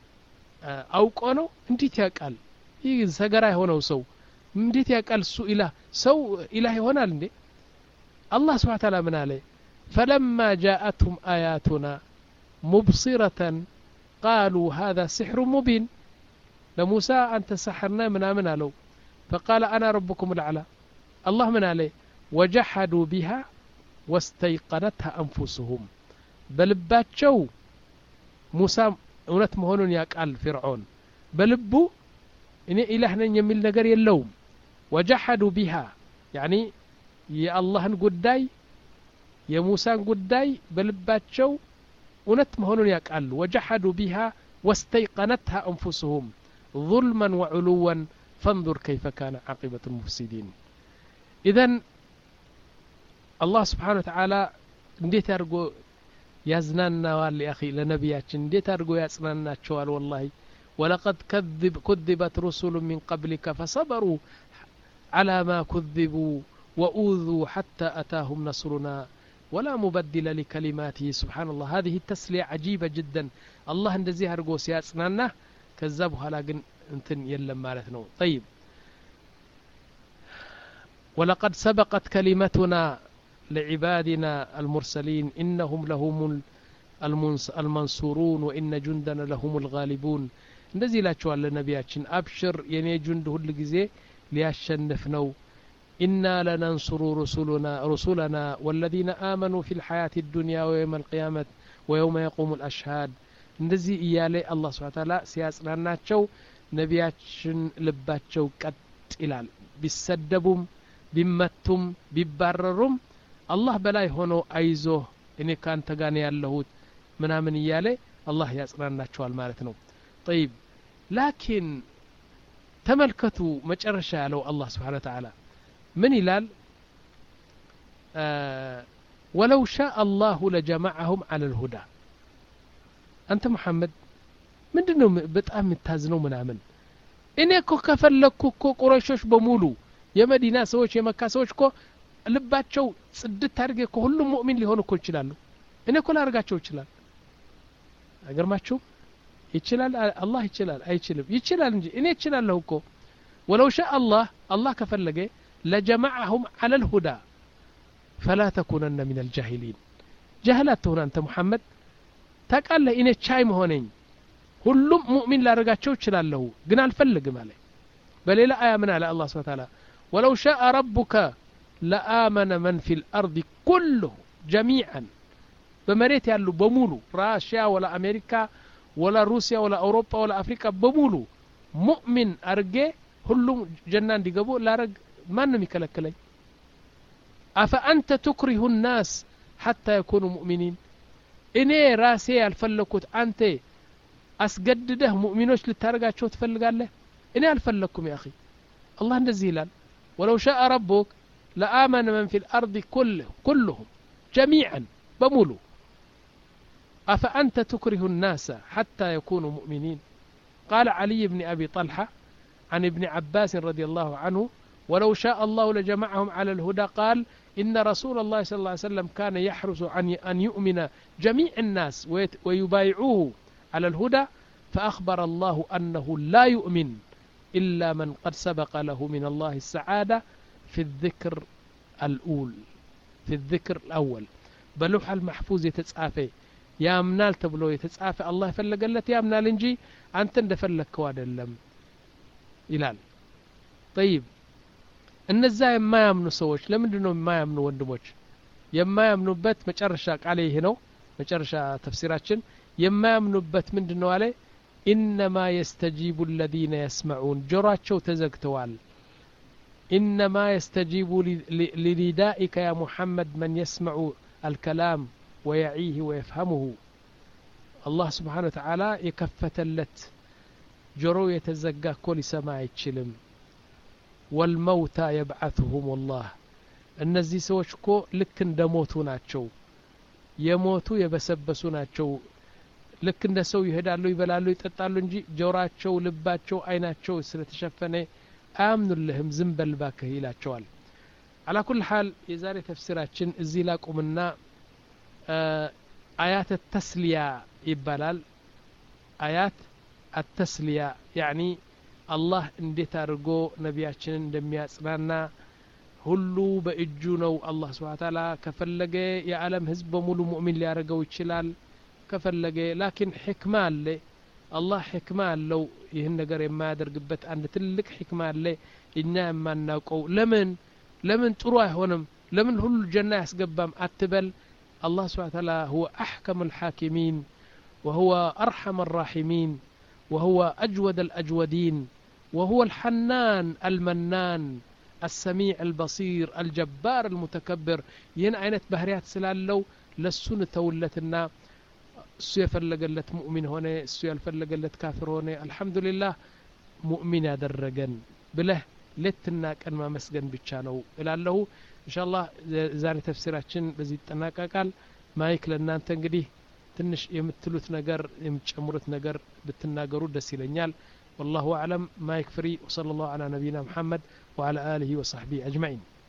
አውቆ ነው እንዴት ያውቃል ይህ ሰገራ የሆነው ሰው እንዴት ያውቃል እሱ ኢላህ ሰው ኢላህ ይሆናል እንዴ አላህ ስብሓ ታላ ምን አለ فلما جاءتهم آياتنا مبصرة قالوا هذا سحر مبين لموسى أنت سحرنا من آمن له فقال أنا ربكم الأعلى الله من عليه وجحدوا بها واستيقنتها أنفسهم بلباتشو موسى እውነት መሆኑን ያውቃል ፊርዖን በልቡ እኔ ኢላህ ነኝ የሚል ነገር የለውም ወጀሐዱ ቢሃ ያኒ የአላህን ጉዳይ የሙሳን ጉዳይ በልባቸው እውነት መሆኑን ያውቃሉ ወጀሐዱ ቢሃ ወስተይቀነትሃ አንፉስሁም ظልመን ወዕሉወን ፈንظር ከይፈ ካነ ዓቂበቱ ልሙፍሲዲን ኢዘን አላህ ስብሓን ወተዓላ እንዴት አድርጎ ያዝናናዋል ያኺ ለነቢያችን እንዴት አድርጎ ያጽናናቸዋል ወላሂ ولقد كذب كذبت رسل من قبلك فصبروا على ما كذبوا وأوذوا حتى أتاهم نصرنا ولا مبدل لكلماته سبحان الله هذه التسلية عجيبة جدا الله እንደዚህ አድርጎ ሲያጽናና ከዛ በኋላ ግን እንትን የለም ማለት ነው طيب ولقد سبقت كلمتنا لعبادنا المرسلين إنهم لهم المنصورون وإن جندنا لهم الغالبون እንደዚህ ይላቸዋል ለነቢያችን አብሽር የኔ ጁንድ ሁል ጊዜ ሊያሸንፍ ነው ኢና ለነንሱሩ ሩሱሉና ሩሱለና ወለዚነ አመኑ ፊ ልሐያት ዱንያ ወየውም አልቅያመት ወየውመ የቁሙ ልአሽሃድ እንደዚህ እያለ አላህ ስብሓን ታላ ሲያጽናናቸው ነቢያችን ልባቸው ቀጥ ይላል ቢሰደቡም ቢመቱም ቢባረሩም አላህ በላይ ሆኖ አይዞህ እኔ ከአንተ ጋር ያለሁት ምናምን እያለ አላህ ያጽናናቸዋል ማለት ነው ጠይብ ላኪን ተመልከቱ መጨረሻ ያለው አላህ ስብሓን ተዓላ ምን ይላል ወለው ሻ አላሁ ለጀማዐሁም አለ ልሁዳ አንተ መሐመድ ምንድን ነው በጣም የምታዝነው ምናምን እኔ እኮ ከፈለግኩ እኮ ቁረሾች በሙሉ የመዲና ሰዎች የመካ ሰዎች እኮ ልባቸው ጽድት አድርጌ እኮ ሁሉም ሙእሚን ሊሆኑ እኮ ይችላሉ እኔ እኮ ላደርጋቸው ይችላል አይገርማችሁም ይችላል አላህ ይችላል አይችልም ይችላል እንጂ እኔ ይችላለሁ እኮ ወለው ሻ አላህ አላህ ከፈለገ ለጀማዐሁም አለ ልሁዳ ፈላ ተኩነነ ምን አልጃሂሊን ጃህል አትሆን አንተ ሙሐመድ ታቃለህ እኔ ቻይ መሆነኝ ሁሉም ሙእሚን ላደርጋቸው ይችላለሁ ግን አልፈልግም አለ በሌላ አያ ምን አለ አላህ ስብን ታላ ወለው ሻአ ረቡከ ለአመነ መን ፊ ልአርድ ኩልሁ ጀሚዓን በመሬት ያሉ በሙሉ ራሽያ ወላ አሜሪካ ወላ ሩሲያ ወላ አውሮፓ ወላ አፍሪካ በሙሉ ሙእሚን አርጌ ሁሉም ጀና እንዲገቡ ላረግ ማንም ይከለክለኝ አፈአንተ ትክሪሁ ናስ ሐታ የኩኑ ሙእሚኒን እኔ ራሴ ያልፈለግኩት አንተ አስገድደህ ሙእሚኖች ልታደርጋቸው ትፈልጋለህ እኔ አልፈለግኩም ያ አላህ እንደዚህ ይላል ወለው ሻአ ረቡክ ለአመነ መን ፊ ልአርض ኩልሁም ጀሚዓን በሙሉ أفأنت تكره الناس حتى يكونوا مؤمنين قال علي بن أبي طلحة عن ابن عباس رضي الله عنه ولو شاء الله لجمعهم على الهدى قال إن رسول الله صلى الله عليه وسلم كان يحرص عن أن يؤمن جميع الناس ويبايعوه على الهدى فأخبر الله أنه لا يؤمن إلا من قد سبق له من الله السعادة في الذكر الأول في الذكر الأول بلوح المحفوظ يتسعافي ያምናል ተብሎ የተጻፈ አላህ የፈለገለት ያምናል እንጂ አንተ እንደፈለግከው አይደለም ይላል ጠይብ እነዛ የማያምኑ ሰዎች ለምንድን ነው የማያምኑ ወንድሞች የማያምኑበት መጨረሻ ቃሌ ይህ ነው መጨረሻ ተፍሲራችን የማያምኑበት ምንድን ነው አለ ኢነማ የስተጂቡ ለዚነ የስመዑን ጆሯቸው ተዘግተዋል ኢነማ የስተጂቡ ሊኒዳኢከ ያ ሙሐመድ መን የስመዑ አልከላም ويعيه ويفهمه الله سبحانه وتعالى يكفتلت جرو يتزقى كل سماع يتشلم والموتى يبعثهم الله እነዚህ ሰዎች እኮ ልክ እንደ ሞቱ ናቸው የሞቱ የበሰበሱ ናቸው ልክ እንደ ሰው ይሄዳሉ ይበላሉ ይጠጣሉ እንጂ ጆራቸው ልባቸው አይናቸው ስለተሸፈነ አያምኑልህም ዝም በልባክህ ይላቸዋል አላ ኩል ሓል የዛሬ ተፍሲራችን እዚህ ላቁምና አያት ተስሊያ ይባላል አያት አተስሊያ ያኒ አላህ እንዴት አድርጎ ነቢያችንን እንደሚያጽናና ሁሉ በእጁ ነው አላህ ስብሓን ታላ ከፈለገ የዓለም ህዝብ በሙሉ ሙእሚን ሊያደርገው ይችላል ከፈለገ ላኪን ሕክማ አለ አላህ ሕክማ አለው ይህን ነገር የማያደርግበት አንድ ትልቅ ሕክማ አለ እኛ የማናውቀው ለምን ለምን ጥሩ አይሆንም ለምን ሁሉ ጀና ያስገባም አትበል الله سبحانه وتعالى هو أحكم الحاكمين وهو أرحم الراحمين وهو أجود الأجودين وهو الحنان المنان السميع البصير الجبار المتكبر ين عينت بهريات سلالو لسون تولتنا እሱ የፈለገለት ሙእሚን ሆነ እሱ ያልፈለገለት ካፍር ሆነ አልሐምዱሊላህ ሙእሚን ያደረገን ብለህ ሌትና ቀን ማመስገን ብቻ ነው እላለሁ እንሻላህ ዛሬ ተፍሲራችን በዚህ ይጠናቀቃል ማይክ ለእናንተ እንግዲህ ትንሽ የምትሉት ነገር የምትጨምሩት ነገር ብትናገሩ ደስ ይለኛል والله أعلم مايك فري وصلى الله على نبينا محمد وعلى آله وصحبه أجمعين